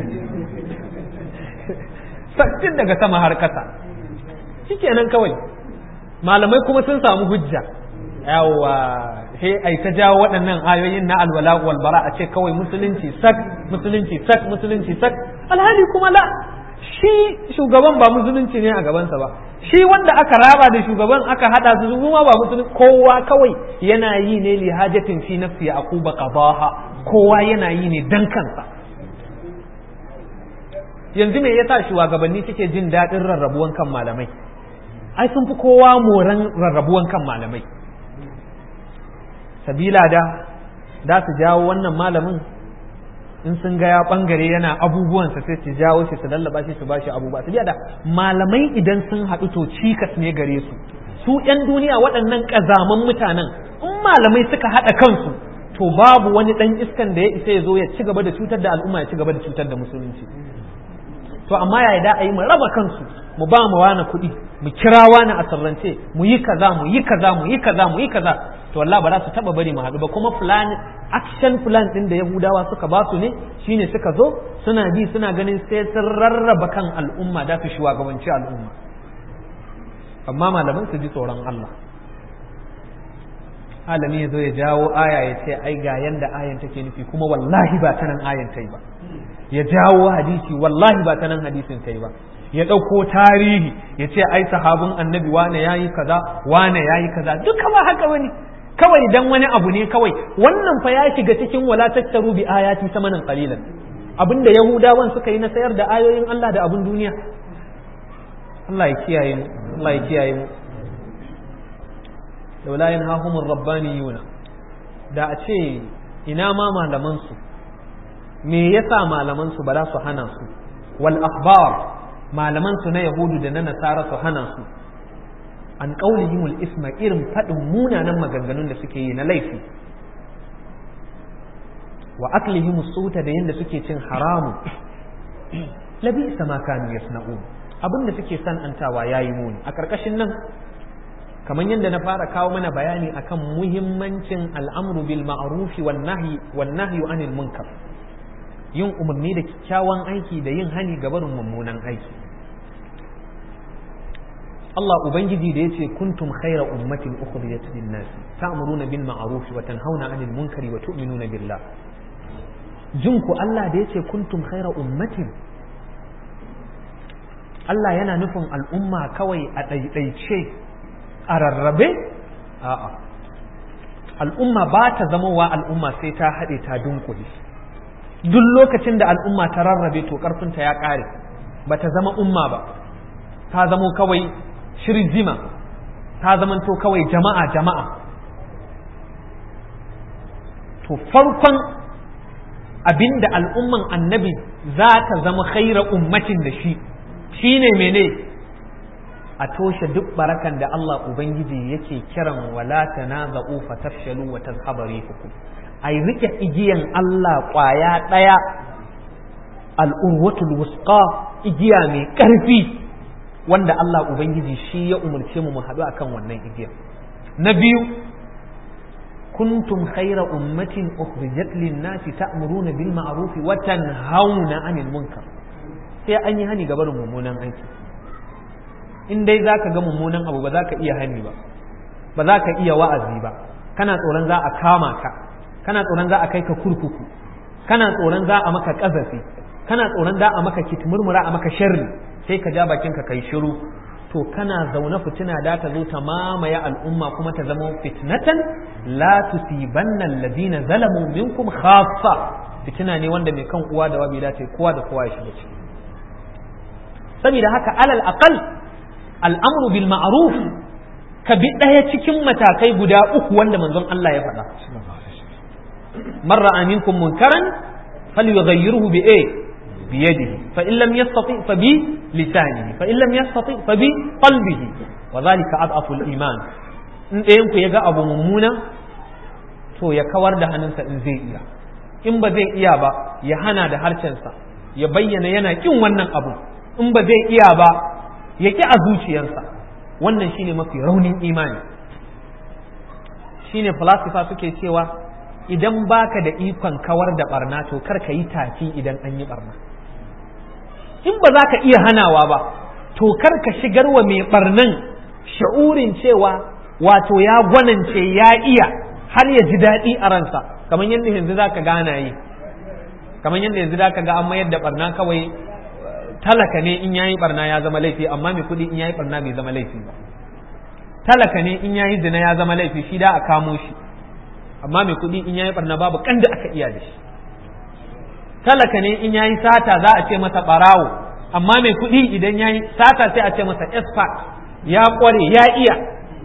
sak tun daga sama har ƙasa shikenan kawai malamai kuma sun samu hujja yawa sai ai ta jawo waɗannan ayoyin na alwala wal bara a ce kawai musulunci sak musulunci sak musulunci sak alhali kuma la shi shugaban ba musulunci ne a gabansa ba shi wanda aka raba da shugaban aka hada su su ma ba musulunci kowa kawai yana yi ne li hajatin fi nafsi aquba qadaha kowa yana yi ne dan kansa yanzu me yasa shugabanni suke jin daɗin rarrabuwan kan malamai ai sun fi kowa moran rarrabuwan kan malamai sabila da da su jawo wannan malamin in sun ga ya bangare yana abubuwansa sai su jawo shi su lallaba shi su bashi abubuwa su da malamai idan sun haɗu to cikas ne gare su su ƴan duniya waɗannan ƙazaman mutanen in malamai suka haɗa kansu to babu wani ɗan iskan da ya isa ya zo ya ci gaba da cutar da al'umma ya ci gaba da cutar da musulunci to amma yaya da a yi mu raba kansu mu ba mu wani kuɗi mu kira wani a sirrance mu yi kaza mu yi kaza mu yi kaza mu yi kaza to wallahi ba za su taba bari mu haɗu ba kuma plan action plan din da yahudawa suka ba su ne shine suka zo suna bi suna ganin sai sun rarraba kan al'umma da su shugabanci al'umma amma malaman su ji tsoron Allah alami ya zo ya jawo aya ya ce ai ga yanda ayan take nufi kuma wallahi ba ta nan ayan ta ba ya jawo hadisi wallahi ba ta nan hadisin ta ba ya ɗauko tarihi ya ce ai sahabin annabi wane ya yi kaza wane ya yi kaza duka ba haka bane kawai dan wani abu ne kawai wannan fa ya shiga cikin wala tattaru bi ayati samanan qalilan abinda yahudawan suka yi na sayar da ayoyin Allah da abin duniya Allah ya kiyaye mu Allah ya kiyaye mu laula yanhahumur rabbaniyuna da a ce ina ma malaman su me yasa malaman su ba za su hana su wal akhbar malaman su na yahudu da na nasara su hana su an qaulihimul isma irin fadin munanan maganganun da suke yi na laifi wa aklihimus suta da yanda suke cin haramu labi sama kanu yasna'un abin da suke san antawa yayi muni a karkashin nan kamar yadda na fara kawo mana bayani akan muhimmancin al'amru bil ma'rufi wan nahyi wan nahyu anil munkar yin umarni da kyakkyawan aiki da yin hani ga barin mummunan aiki Allah ubangiji da yace kuntum khayra ummatin ukhrijat lin nas ta'muruna bil ma'ruf wa tanhauna 'anil munkari wa tu'minuna billah jinku Allah da yace kuntum khayra ummatin Allah yana nufin al'umma kawai a ɗaiɗaice a rarrabe a'a al'umma ba ta zama wa al'umma sai ta haɗe ta dunkule duk lokacin da al'umma ta rarrabe to ƙarfinta ya ƙare ba ta zama umma ba ta zamo kawai shirzima ta zamanto kawai jama'a jama'a to farkon abinda al'umman annabi za ta zama khaira ummatin da shi shine mene a toshe duk barakan da Allah Ubangiji yake kiran wala tanaza'u fatafshalu wa tazhaba rihukum ai rike igiyan Allah kwaya daya al'urwatul wusqa igiya mai karfi wanda Allah ubangiji shi ya umarce mu mu haɗu akan wannan igiyar na biyu kuntum khayra ummatin ukhrijat lin-nasi ta'muruna bil ma'ruf wa tanhauna 'anil munkar sai an yi hani ga barin mummunan aiki in dai zaka ga mummunan abu ba za ka iya hani ba ba za ka iya wa'azi ba kana tsoron za a kama ka kana tsoron za a kai ka kurkuku kana tsoron za a maka kazafi kana tsoron za a maka kitmurmura a maka sharri sai ka ja bakin ka kai shiru to kana zaune fitina da ta zo ta mamaye al'umma kuma ta zama fitnatan la tusibanna alladhina zalamu minkum khaffa fitina ne wanda mai kan uwa da wabi dace kowa da kowa ya shiga ciki saboda haka alal aqal al'amru bil ma'ruf ka bi ɗaya cikin matakai guda uku wanda manzon Allah ya faɗa man ra'a minkum munkaran falyughayyirhu bi a bi yadihi fa in lam yastati fa bi lisanihi fa in lam yastati fa bi qalbihi wa dhalika adhafu al iman in ɗayan ku yaga abu mummuna to ya kawar da hannunsa in zai iya in ba zai iya ba ya hana da harshensa ya bayyana yana kin wannan abu in ba zai iya ba ya ki a zuciyarsa wannan shine mafi raunin imani shine falasifa suke cewa idan baka da ikon kawar da barna to kar ka yi tafi idan an yi barna in ba za ka iya hanawa ba to kar ka shigar wa mai barnan sha'urin cewa wato ya gwanance ya iya har ya ji daɗi a ransa kamar yadda yanzu za ka gana yi kamar yadda yanzu za ka ga an mayar da barna kawai talaka ne in yayi barna ya zama laifi amma mai kuɗi in yayi barna bai zama laifi ba talaka ne in yayi zina ya zama laifi shi da a kamo shi amma mai kuɗi in yayi barna babu kan da aka iya da shi talaka ne in yayi sata za a ce masa barawo amma mai kuɗi idan yayi sata sai a ce masa expert ya kware ya iya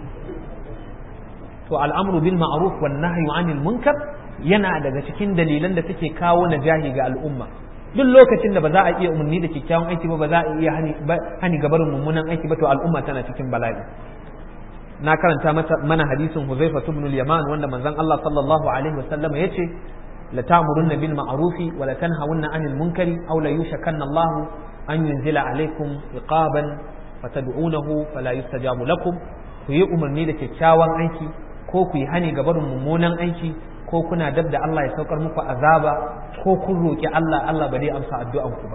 to al'amru bil ma'ruf wan nahyu anil munkar yana daga cikin dalilan da suke kawo najahi ga al'umma duk lokacin da ba za a iya umarni da kyakkyawan aiki ba ba za a iya hani gabarin mummunan aiki ba to al'umma tana cikin bala'i na karanta mana hadisin Huzaifa ibn al-Yaman wanda manzon Allah sallallahu alaihi wasallam yace la ta'murunna bil ma'rufi wa la tanhawunna 'anil munkari aw la yushakanna Allah an yunzila alaikum iqaban fatad'unahu fala yustajabu lakum ku yi umarni da kyakkyawan aiki ko ku yi hani gabarin mummunan aiki ko kuna dab da Allah ya saukar muku azaba ko kun roki Allah Allah ba zai amsa addu'an ku ba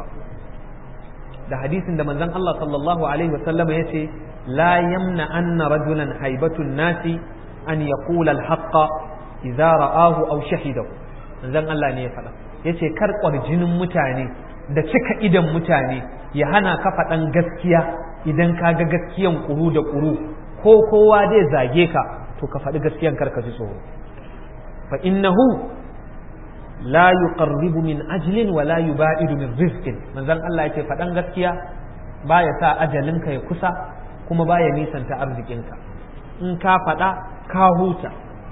da hadisin da manzon Allah sallallahu alaihi wa sallama yace la yamna anna rajulan haibatun nasi an yaqula al-haqqa idza ra'ahu aw shahidahu manzon Allah ne ya faɗa yace kar kwarjinin mutane da cika idan mutane ya hana ka faɗan gaskiya idan ka ga gaskiyan kuru da kuru ko kowa zai zage ka to ka faɗi gaskiyan kar ka ji tsoro fa innahu la yuqarribu min ajlin wa la yubaidu min rizqin manzon Allah yake faɗan gaskiya baya sa ajalinka ya kusa kuma baya nisanta arzikinka in ka faɗa ka huta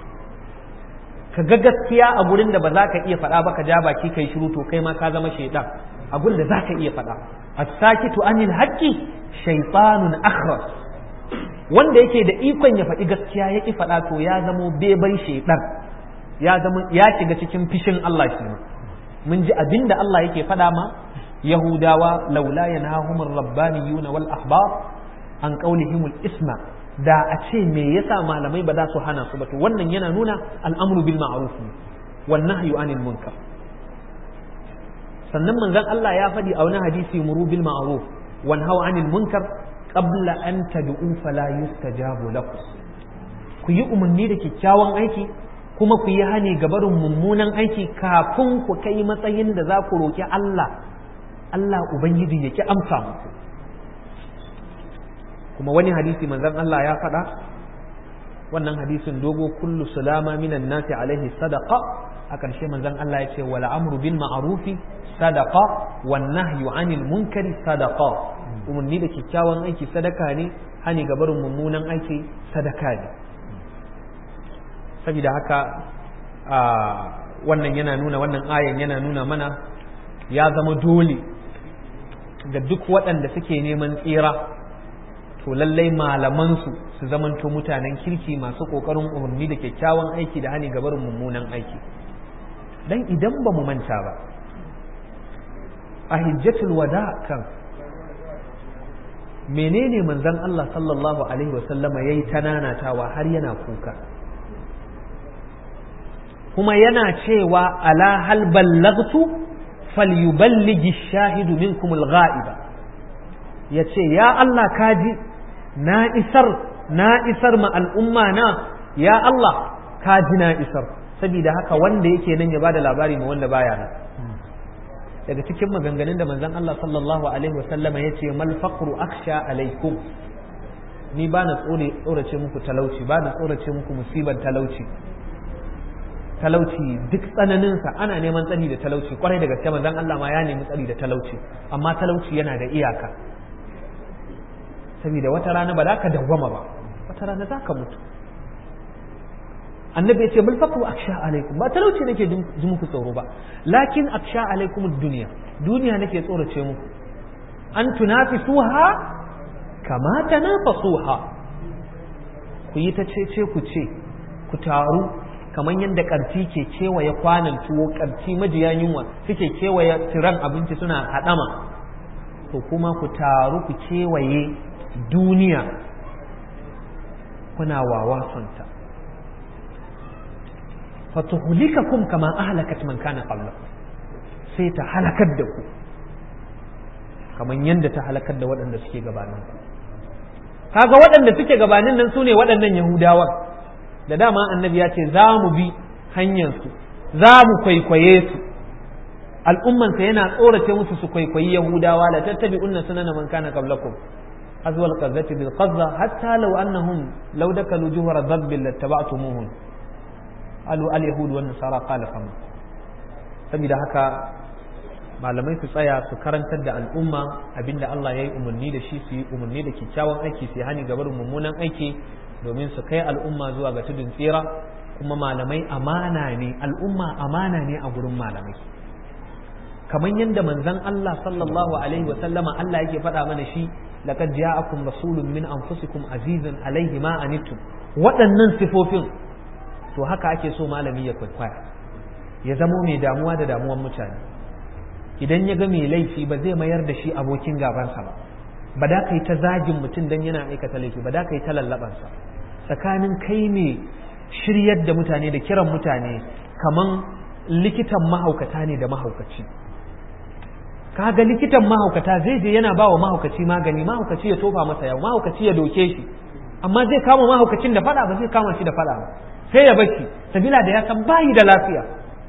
ka ga gaskiya a gurin da ba za ka iya faɗa ba ka ja baki kai shiru to kai ma ka zama shaidan a gurin da za ka iya faɗa as-sakitu anil haqqi shaytanun akhras wanda yake da ikon ya faɗi gaskiya ya ki faɗa to ya zamo beban shaidan ya zama ya shiga cikin fishin Allah shi ma mun ji abin da Allah yake faɗa ma Yahudawa laula yanahumur rabbaniyuna wal ahbar an qaulihimul isma da a ce me yasa malamai ba za su hana su ba to wannan yana nuna al'amru bil ma'ruf wan nahyu anil munkar sannan manzon Allah ya faɗi a wani hadisi muru bil ma'ruf wan haw anil munkar qabla an tad'u fala yustajabu lakum ku yi umarni da kyakkyawan aiki kuma ku yi hani ga barin mummunan aiki kafin ku kai matsayin da za ku roki Allah Allah ubangiji ya ki amsa muku kuma wani hadisi manzon Allah ya faɗa wannan hadisin dogo kullu salama minan nasi alaihi sadaqa a ƙarshe manzon Allah ya ce wal amru bil ma'rufi sadaqa wan nahyu anil munkari sadaqa umarni da kyakkyawan aiki sadaka ne hani ga barin mummunan aiki sadaka ne saboda haka wannan yana nuna wannan ayan yana nuna mana ya zama dole ga duk waɗanda suke neman tsira to lallai malamansu su zamanto mutanen kirki masu ƙoƙarin umarni da kyakkyawan aiki da hani gabarin mummunan aiki dan idan ba mu manta ba a hijjatul wada kan menene manzon Allah sallallahu alaihi wasallama yayi tananatawa har yana kuka kuma yana cewa ala hal ballagtu falyuballighi shahidu minkum al-ghaiba yace ya Allah kaji na isar na isar ma al'umma na ya Allah kaji na isar saboda haka wanda yake nan ya bada labari ma wanda baya nan daga cikin maganganun da manzon Allah sallallahu alaihi wasallama yace mal faqru akhsha alaikum ni ba na tsorace muku talauci ba na tsorace muku musibar talauci talauci duk tsananinsa ana neman tsari da talauci kwarai da gaske manzon Allah ma ya nemi tsari da talauci amma talauci yana da iyaka saboda wata rana ba za ka dawwama ba wata rana za ka mutu annabi ya ce bal faqru aksha alaikum ba talauci nake ji muku tsoro ba lakin aksha alaikum duniya duniya nake tsorace muku an tunafisuha kama tanafasuha ku yi ta cece ku ce ku taru kamar yadda ƙarfi ke kewaye kwanan tuwo ƙarfi majiya yunwa suke kewaye tiran abinci suna haɗama to kuma ku taru ku kewaye duniya kuna wawasonta fatuhlikakum kama ahlakat man kana qablakum sai ta halakar da ku kamar yadda ta halakar da waɗanda suke gabanin ku kaga waɗanda suke gabanin nan sune waɗannan yahudawan da dama annabi ya ce za mu bi hanyarsu za mu kwaikwaye su al'ummansa yana tsorace musu su kwaikwayi yahudawa la tattabi unna sunana man kana qablakum azwa al-qazzati bil qazza hatta law annahum law dakalu juhra dhabbil lattaba'tumuhum alu al yahud wan nasara qala fama saboda haka malamai su tsaya su karantar da al'umma abinda Allah ya yi umarni da shi su yi umarni da kyakkyawan aiki su yi hani gabar mummunan aiki domin su kai al'umma zuwa ga tudun tsira kuma malamai amana ne al'umma amana ne a gurin malamai kamar yadda manzon Allah sallallahu alaihi wa sallama Allah yake faɗa mana shi laqad ja'akum rasulun min anfusikum azizun alaihi ma anittum waɗannan sifofin to haka ake so malami ya kwaikwaya ya zamo mai damuwa da damuwan mutane idan ya ga mai laifi ba zai mayar da shi abokin gabansa ba ba da ka yi ta zagin mutum don yana aikata laifi ba da ka yi ta lallabansa tsakanin kai ne shiryar da mutane da kiran mutane kaman likitan mahaukata ne da mahaukaci kaga likitan mahaukata zai je yana ba wa mahaukaci magani mahaukaci ya tofa masa yau mahaukaci ya doke shi amma zai kama mahaukacin da fada ba zai kama shi da fada ba sai ya bashi sabila da ya san bayi da lafiya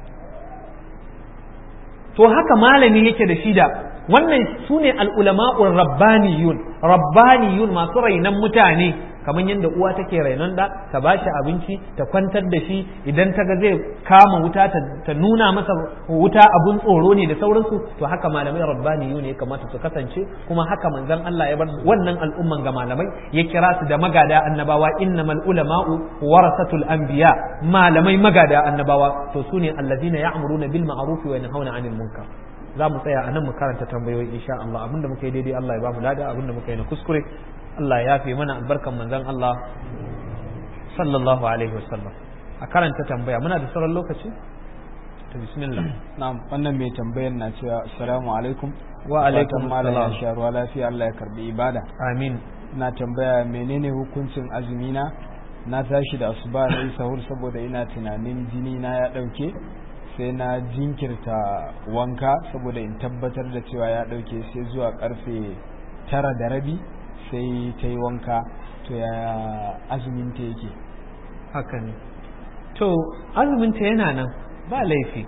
to haka malami yake da shi da wannan su ne al'ulama'un rabbaniyun rabbaniyun masu rainon mutane kamar yadda uwa take rainon da ta ba shi abinci ta kwantar da shi idan ta ga zai kama wuta ta nuna masa wuta abun tsoro ne da sauransu to haka malamai rabbaniyun ya kamata su kasance kuma haka manzon Allah ya bar wannan al'umman ga malamai ya kira su da magada annabawa innamal ulama'u warasatul anbiya malamai magada annabawa to sune allazina ya'muruna bil ma'ruf wa yanhauna 'anil munkar za mu tsaya a nan mu karanta tambayoyi insha Allah abinda muka yi daidai Allah ya ba mu lada abinda muka yi na kuskure Allah ya yafe mana albarkan manzon Allah sallallahu alaihi wasallam a karanta tambaya muna da sauran lokaci to bismillah na'am wannan mai tambayar na cewa assalamu alaikum wa alaikum malam ya assalam sha ruwa lafiya Allah ya karbi ibada amin na tambaya menene hukuncin azumi na na tashi da asuba na yi sahur saboda ina tunanin jini na ya dauke sai na jinkirta wanka saboda in tabbatar da cewa ya dauke sai zuwa karfe tara da rabi sai ta yi wanka to ya azumin ta yake haka ne to azumin ta yana nan ba laifi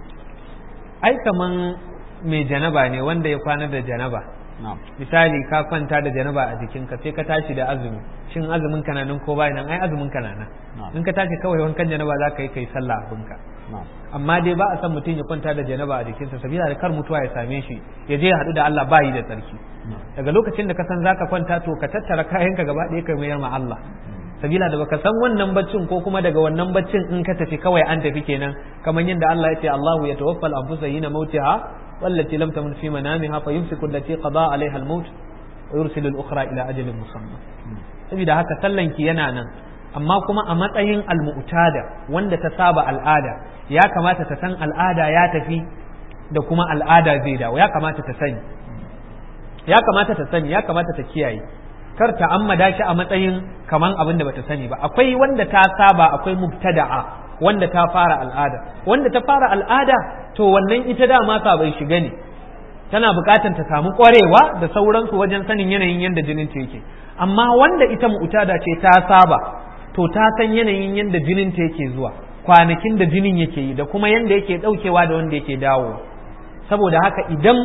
ai kaman mai janaba ne wanda ya kwana da janaba na'am misali ka kwanta da janaba a jikinka sai ka tashi da azumi shin azumin ka na nan ko bai nan ai azumin ka na nan na'am in ka tashi kawai wankan janaba za ka yi kai sallah abinka na'am amma dai ba a san mutum ya kwanta da janaba a jikinsa sabila da kar mutuwa ya same shi ya je ya haɗu da Allah ba yi da tsarki daga lokacin da ka san zaka kwanta to ka tattara kayanka gaba ɗaya ka mayar ma Allah sabila da baka san wannan baccin ko kuma daga wannan baccin in ka tafi kawai an tafi kenan kamar yadda Allah ya ce Allahu ya tawaffal anfusa hina mautiha wallati lam tamut fi manamiha fa yumsiku allati qada alaiha al-maut wa yursilu al-ukhra ila ajalin musamma saboda haka sallanki yana nan amma kuma a matsayin almu'tada wanda ta saba al'ada ya kamata ta san al'ada ya tafi da kuma al'ada zai dawo ya kamata ta sani ya kamata ta sani ya kamata ta kiyaye kar ta ammada shi a matsayin kaman abin da bata sani ba akwai wanda ta saba akwai mubtada'a wanda ta fara al'ada wanda ta fara al'ada to wannan ita dama bai shiga ne tana buƙatar ta samu ƙwarewa da sauransu wajen sanin yanayin yadda jinin ta yake amma wanda ita mu'tada ce ta saba to ta san yanayin yadda jinin ta yake zuwa kwanakin da jinin yake yi da kuma yadda yake ɗaukewa da wanda yake dawo saboda haka idan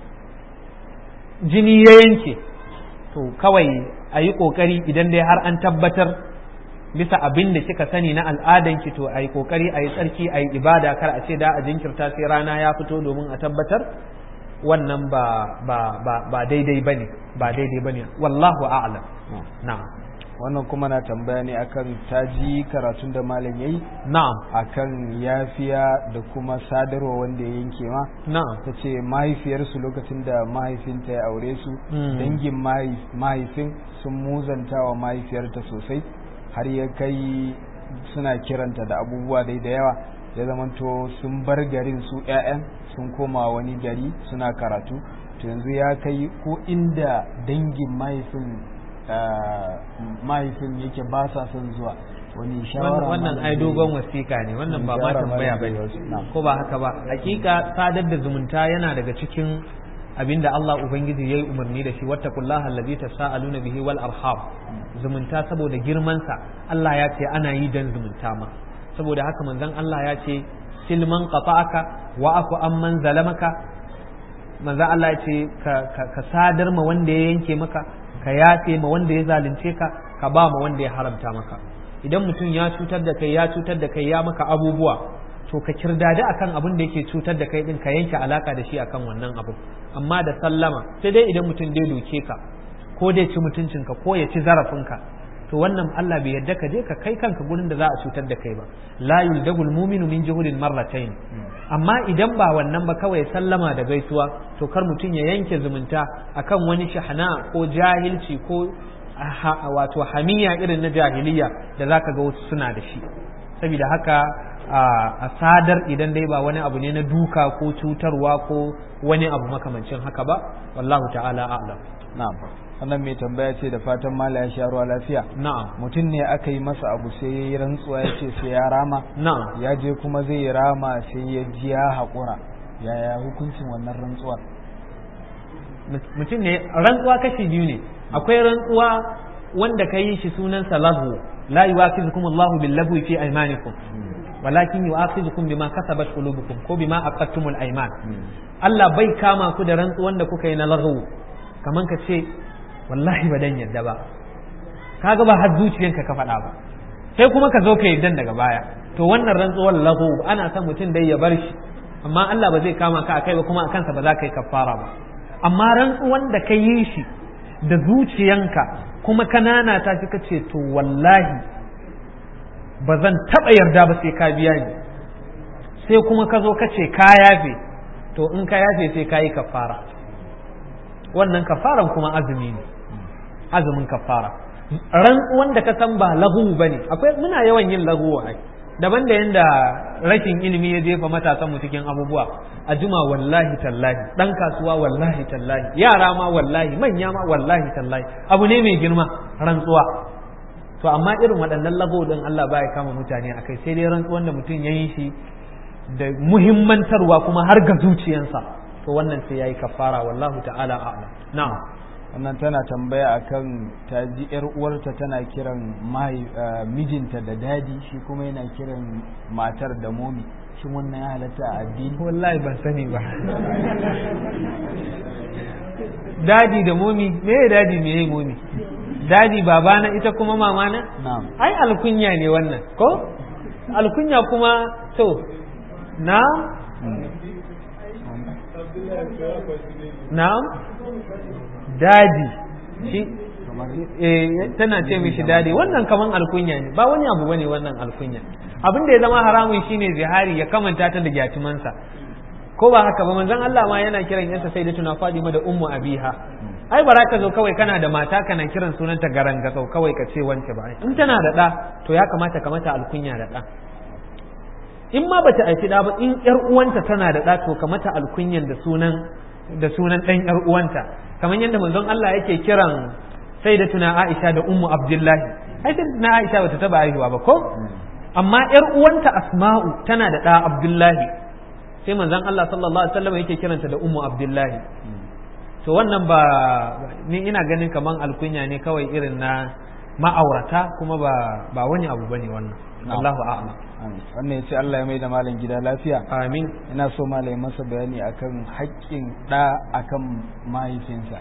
jini ya yanke to kawai a yi ƙoƙari idan dai har an tabbatar bisa abin da kika sani na al'adanki to a yi ƙoƙari a yi tsarki a yi ibada kar a ce da a jinkirta sai rana ya fito domin a tabbatar wannan ba ba ba ba daidai bane ba daidai bane wallahu a'lam na'am wannan kuma na tambaya ne akan taji karatun da malam yayi na'am akan yafiya da kuma sadarwa wanda ya yanke ma na'am ta ce mahaifiyarsu lokacin da mahaifinta ya aure su Mm. dangin mahai- mahaifin sun muzanta wa mahaifiyarta sosai har ya kai suna kiranta da abubuwa dai da yawa ya zamanto sun bar garin su 'ya'yan sun koma wani gari suna karatu to yanzu ya kai ko inda dangin mahaifin ah, mahaifin yake ba sa son zuwa wani shawara wannan malam ai zai- dogon wasiƙa ne wannan ba ma Shawara tambaya malam zai bane wasu. Na'am. ko ba haka ba hakika sadar da zumunta yana daga cikin abinda Allah ubangiji yayi umarni da shi wattaqullaha allazi tasaaluna bihi wal arham zumunta saboda girman sa Allah ya ce ana yi dan zumunta ma saboda haka manzon Allah ya ce silman qata'aka wa afu amman zalamaka manzon Allah ya ce ka, ka, ka sadar ma wanda ya yanke maka ka yafe ma wanda ya zalunce ka ka ba ma wanda ya haramta maka idan mutum ya cutar da kai ya cutar da kai ya maka abubuwa to ka kirdadi akan abin da yake cutar da kai din ka yanke alaka da shi akan wannan abu amma da sallama sai dai idan mutum dai doke ka ko dai ci mutuncinka ko ya ci zarafinka to wannan Allah bai yarda ka je ka kai kanka gurin da za a cutar da kai ba la yuldagul mu'minu min juhudin marratayn amma idan ba wannan ba kawai sallama da gaisuwa to kar mutum ya yanke zumunta akan wani shahana ko jahilci ko ha- wato hamiya irin na jahiliya da zaka ga wasu suna da shi saboda haka a sadar idan dai ba wani abu ne na duka ko cutarwa ko wani abu makamancin haka ba wallahu ta'ala a'lam na'am wannan mai tambaya ce da fatan mala ya sha ruwa lafiya na'am mutum ne aka yi masa abu sai ya yi rantsuwa ya ce sai ya rama na'am ya je kuma zai yi rama sai ya ji ya haƙura yaya hukuncin wannan rantsuwar mutum ne rantsuwa kashi biyu ne akwai rantsuwa wanda ka yi shi sunansa lahu la yuwafizukum Allahu bil lagwi fi aymanikum walakin yu'akhidhukum bima kasabat qulubukum ko bima aqadtumul ayman Allah bai kama ku da rantsuwan da kuka yi na lahu kaman ka ce wallahi ba dan yadda ba kaga ba har zuciyanka ka faɗa ba sai kuma ka zo ka yaddan daga baya to wannan rantsuwar lahu ana son mutum dai ya bar shi amma Allah ba zai kama ka akai ba kuma a kansa ba za ka yi kafara ba amma rantsuwan da ka yi shi da zuciyanka kuma kanana ta fi ka ce to wallahi ba zan taɓa yarda ba sai ka biya ni sai kuma ka zo ka ce ka yafe to in ka yafe sai ka yi kafara wannan kafaran kuma azumi ne azumin kafara rantsuwan da ka san ba lahu ba ne akwai muna yawan yin lahu ai daban da yanda rashin ilimi ya jefa matasan mu cikin abubuwa a juma wallahi tallahi dan kasuwa wallahi tallahi yara ma wallahi manya ma wallahi tallahi abu ne mai girma rantsuwa to amma irin waɗannan lago din Allah baya kama mutane akai sai dai rantsuwan da mutum ya yi shi da muhimmantarwa kuma har ga zuciyansa to wannan sai yayi kafara wallahu ta'ala a'lam na'am wannan tana tambaya akan ta ji yar uwarta tana kiran mijinta da dadi shi kuma yana kiran matar da momi shin wannan ya halatta a addini wallahi ban sani ba dadi da momi me dadi me momi dadi babana ita kuma mamana na'am ai alkunya ne wannan ko alkunya kuma to na na'am dadi shi eh tana ce mishi dadi wannan kaman alkunya ne ba wani abu bane wannan alkunya abin da ya zama haramun shine zihari ya kamanta ta da gyatumansa ko ba haka ba manzon Allah ma yana kiran yansa sai da tuna Fadima da ummu abiha ai bara ka zo kawai kana da mata kana kiran sunanta garanga sau kawai ka ce wance ba in tana da ɗa to ya kamata ka mata alkunya da ɗa in ma bata aiki ɗa ba in ƴar uwanta tana da ɗa to ka mata alkunyan da sunan da sunan ɗan ƴar uwanta kamar yadda manzon Allah yake kiran sai da tuna Aisha da ummu Abdullahi ai sai tuna Aisha bata taba haihuwa ba ko amma yar uwanta Asma'u tana da ɗa Abdullahi sai manzon Allah sallallahu alaihi wasallam yake kiranta da ummu Abdullahi to wannan ba ni ina ganin kaman alkunya ne kawai irin na ma'aurata kuma ba ba wani abu bane wannan Allahu a'lam wannan yace Allah ya mai da malam gida lafiya amin ina so malam ya masa bayani akan haƙƙin ɗa akan mahaifinsa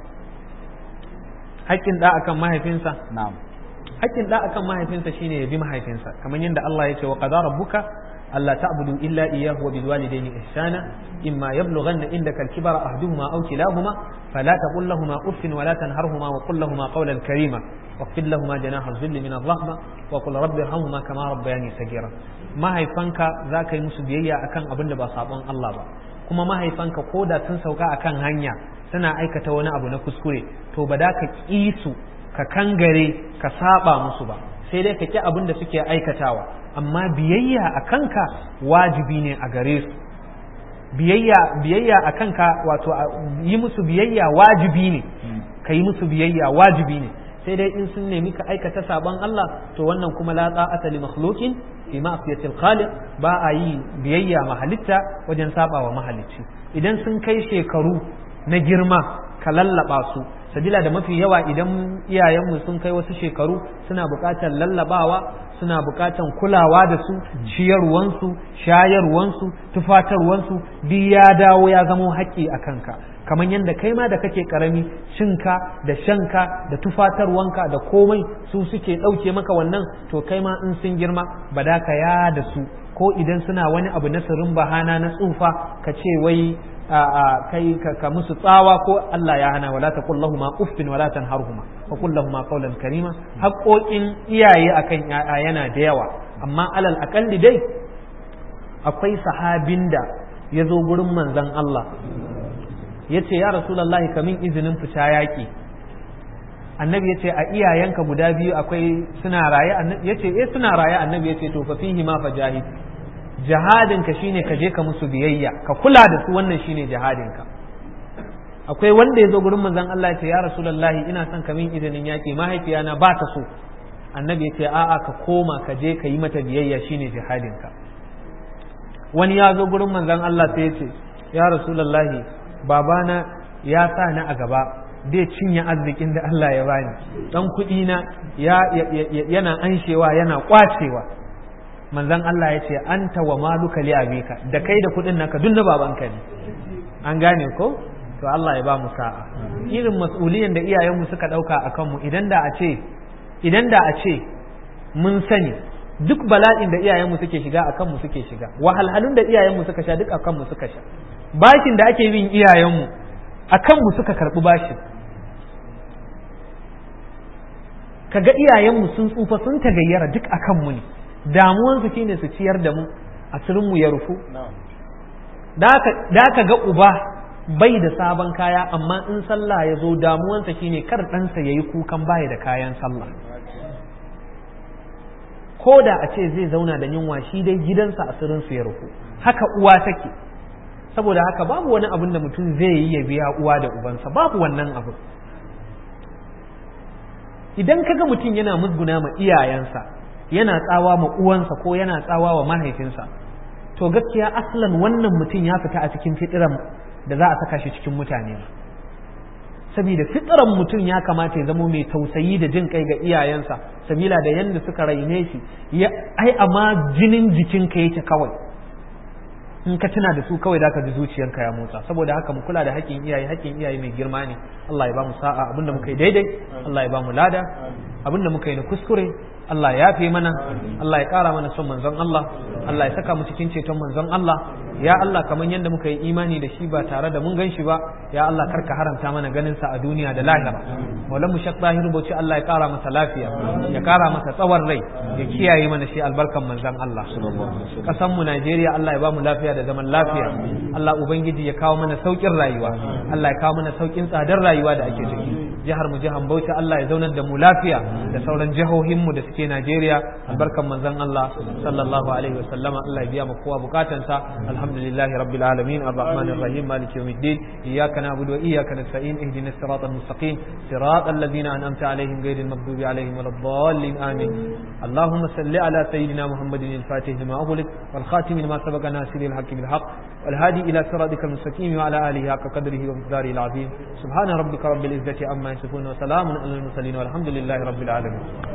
haƙƙin ɗa akan mahaifinsa na'am haƙƙin ɗa akan mahaifinsa shine ya bi mahaifinsa kamar yadda Allah ya ce wa qadara rabbuka alla ta'budu illa iyyahu wa bil walidayni ihsana imma yablughanna indaka al-kibara ahaduhuma aw kilahuma fala taqul lahumā uffin wa la tanharhumā wa qul lahumā qawlan karīmā واغفر لهما جناح الذل من الرحمة وقل رب ارحمهما كما ربياني صغيرا mahaifanka za ka yi musu biyayya akan abin da ba sabon Allah ba kuma mahaifanka ko da sun sauka akan hanya suna aikata wani abu na kuskure to ba da ka ƙi su ka kangare ka saba musu ba sai dai ka ƙi abin da suke aikatawa amma biyayya a kanka wajibi ne a gare su biyayya biyayya a kanka wato yi musu biyayya wajibi ne ka yi musu biyayya wajibi ne sai dai in sun nemi ka aikata sabon Allah to wannan kuma la ta'ata li makhluqin fi ma'siyatil khaliq ba a yi biyayya mahalitta wajen saba wa mahalicci idan sun kai shekaru na girma ka lallaba su sabila da mafi yawa idan iyayenmu sun kai wasu shekaru suna buƙatar lallabawa suna buƙatar kulawa da su ciyarwansu shayarwansu tufatarwansu duk ya dawo ya zamo haƙƙi a kanka kamar yadda kai ma da kake karami cinka da shanka da tufatarwanka da komai su suke ɗauke maka wannan to kai ma in sun girma ba da ka ya da su ko idan suna wani abu na sirrin bahana na tsufa ka ce wai a kai ka musu tsawa ko Allah ya hana wala taqul lahumu uffin wala tanharhuma wa qul lahumu qawlan karima haƙoƙin iyaye akan yaya yana da yawa amma alal aqalli dai akwai sahabin da ya zo gurin manzon Allah ya ce ya rasulallahi kamin izinin fita yaƙi annabi ya ce a iyayenka guda biyu akwai suna raye ya ce eh suna raye annabi ya ce to fa fihi ma fa jahid jihadinka shine ka je ka musu biyayya ka kula da su wannan shine jihadinka akwai wanda ya zo gurin manzon Allah ya ce ya rasulullahi ina son kamin izinin yaƙi mahaifiyana ba ta so annabi ya ce a'a ka koma ka je ka yi mata biyayya shine jihadinka wani ya zo gurin manzon Allah sai ya ce ya rasulullahi babana ya sa ni a gaba zai cinye arzikin da Allah ya bani dan kuɗi na yana anshewa yana kwacewa manzon Allah ya ce anta wa maluka li abika da kai da kuɗin naka duk na babanka ne an gane ko to Allah ya ba mu sa'a irin mas'uliyan da iyayenmu suka ɗauka a kanmu idan da a ce idan da a ce mun sani duk bala'in da iyayenmu suke shiga a kanmu suke shiga wahalhalun da iyayenmu suka sha duk a kanmu suka sha bashin da ake bin iyayenmu a kanmu suka karɓi bashin kaga iyayenmu sun tsufa sun tagayyara duk a kanmu ne damuwansu shine su ciyar da mu asirinmu ya rufu da ka ga uba bai da sabon kaya amma in sallah ya zo damuwansa shine kar ɗansa ya yi kukan baya da kayan sallah ko da a ce zai zauna da yunwa shi dai gidansa asirinsu ya rufu haka uwa take saboda haka babu wani abin da mutum zai yi ya biya uwa da ubansa babu wannan abu idan kaga mutum yana musguna ma iyayensa yana tsawa ma uwansa ko yana tsawa wa mahaifinsa to gaskiya aslan wannan mutum ya fita a cikin fitiran da za a saka shi cikin mutane saboda fitiran mutum ya kamata ya zama mai tausayi da jin kai ga iyayensa sabila da yadda suka raine shi ai amma jinin jikinka yake kawai in ka tuna da su kawai da ka ji zuciyarka ya motsa saboda haka mu kula da haƙƙin iyaye haƙƙin iyaye mai girma ne Allah ya ba mu sa'a abinda muka yi daidai Allah ya ba mu lada abinda muka yi na kuskure Allah ya yafe mana Allah ya ƙara mana son manzon Allah Allah ya saka mu cikin ceton manzon Allah ya Allah kamar yadda muka yi imani da shi ba tare da mun gan shi ba ya Allah karka haramta mana ganin sa a duniya da lahira maulan mu shak zahiru bauchi Allah ya ƙara masa lafiya ya ƙara masa tsawon rai ya kiyaye mana shi albarkan manzon Allah kasan mu Najeriya Allah ya ba mu lafiya da zaman lafiya Allah ubangiji ya kawo mana saukin rayuwa Allah ya kawo mana saukin tsadar rayuwa da ake ciki jihar mu jihar Bauchi Allah ya zaunar da mu lafiya da sauran jihohin mu da suke suke Najeriya albarkan manzon Allah sallallahu alaihi wasallama Allah ya biya mu kowa bukatansa alhamdulillahi rabbil alamin arrahmanir rahim maliki yawmiddin iyyaka na'budu wa iyyaka nasta'in ihdinas siratal mustaqim siratal ladzina an'amta alaihim ghayril maghdubi alaihim waladdallin amin اللهم صل على سيدنا محمد الفاتح لما أغلق والخاتم لما سبق ناصر الحق بالحق والهادي إلى صراطك المستقيم وعلى آله حق قدره ومقداره العظيم سبحان ربك رب العزة عما يصفون وسلام على المرسلين والحمد لله رب العالمين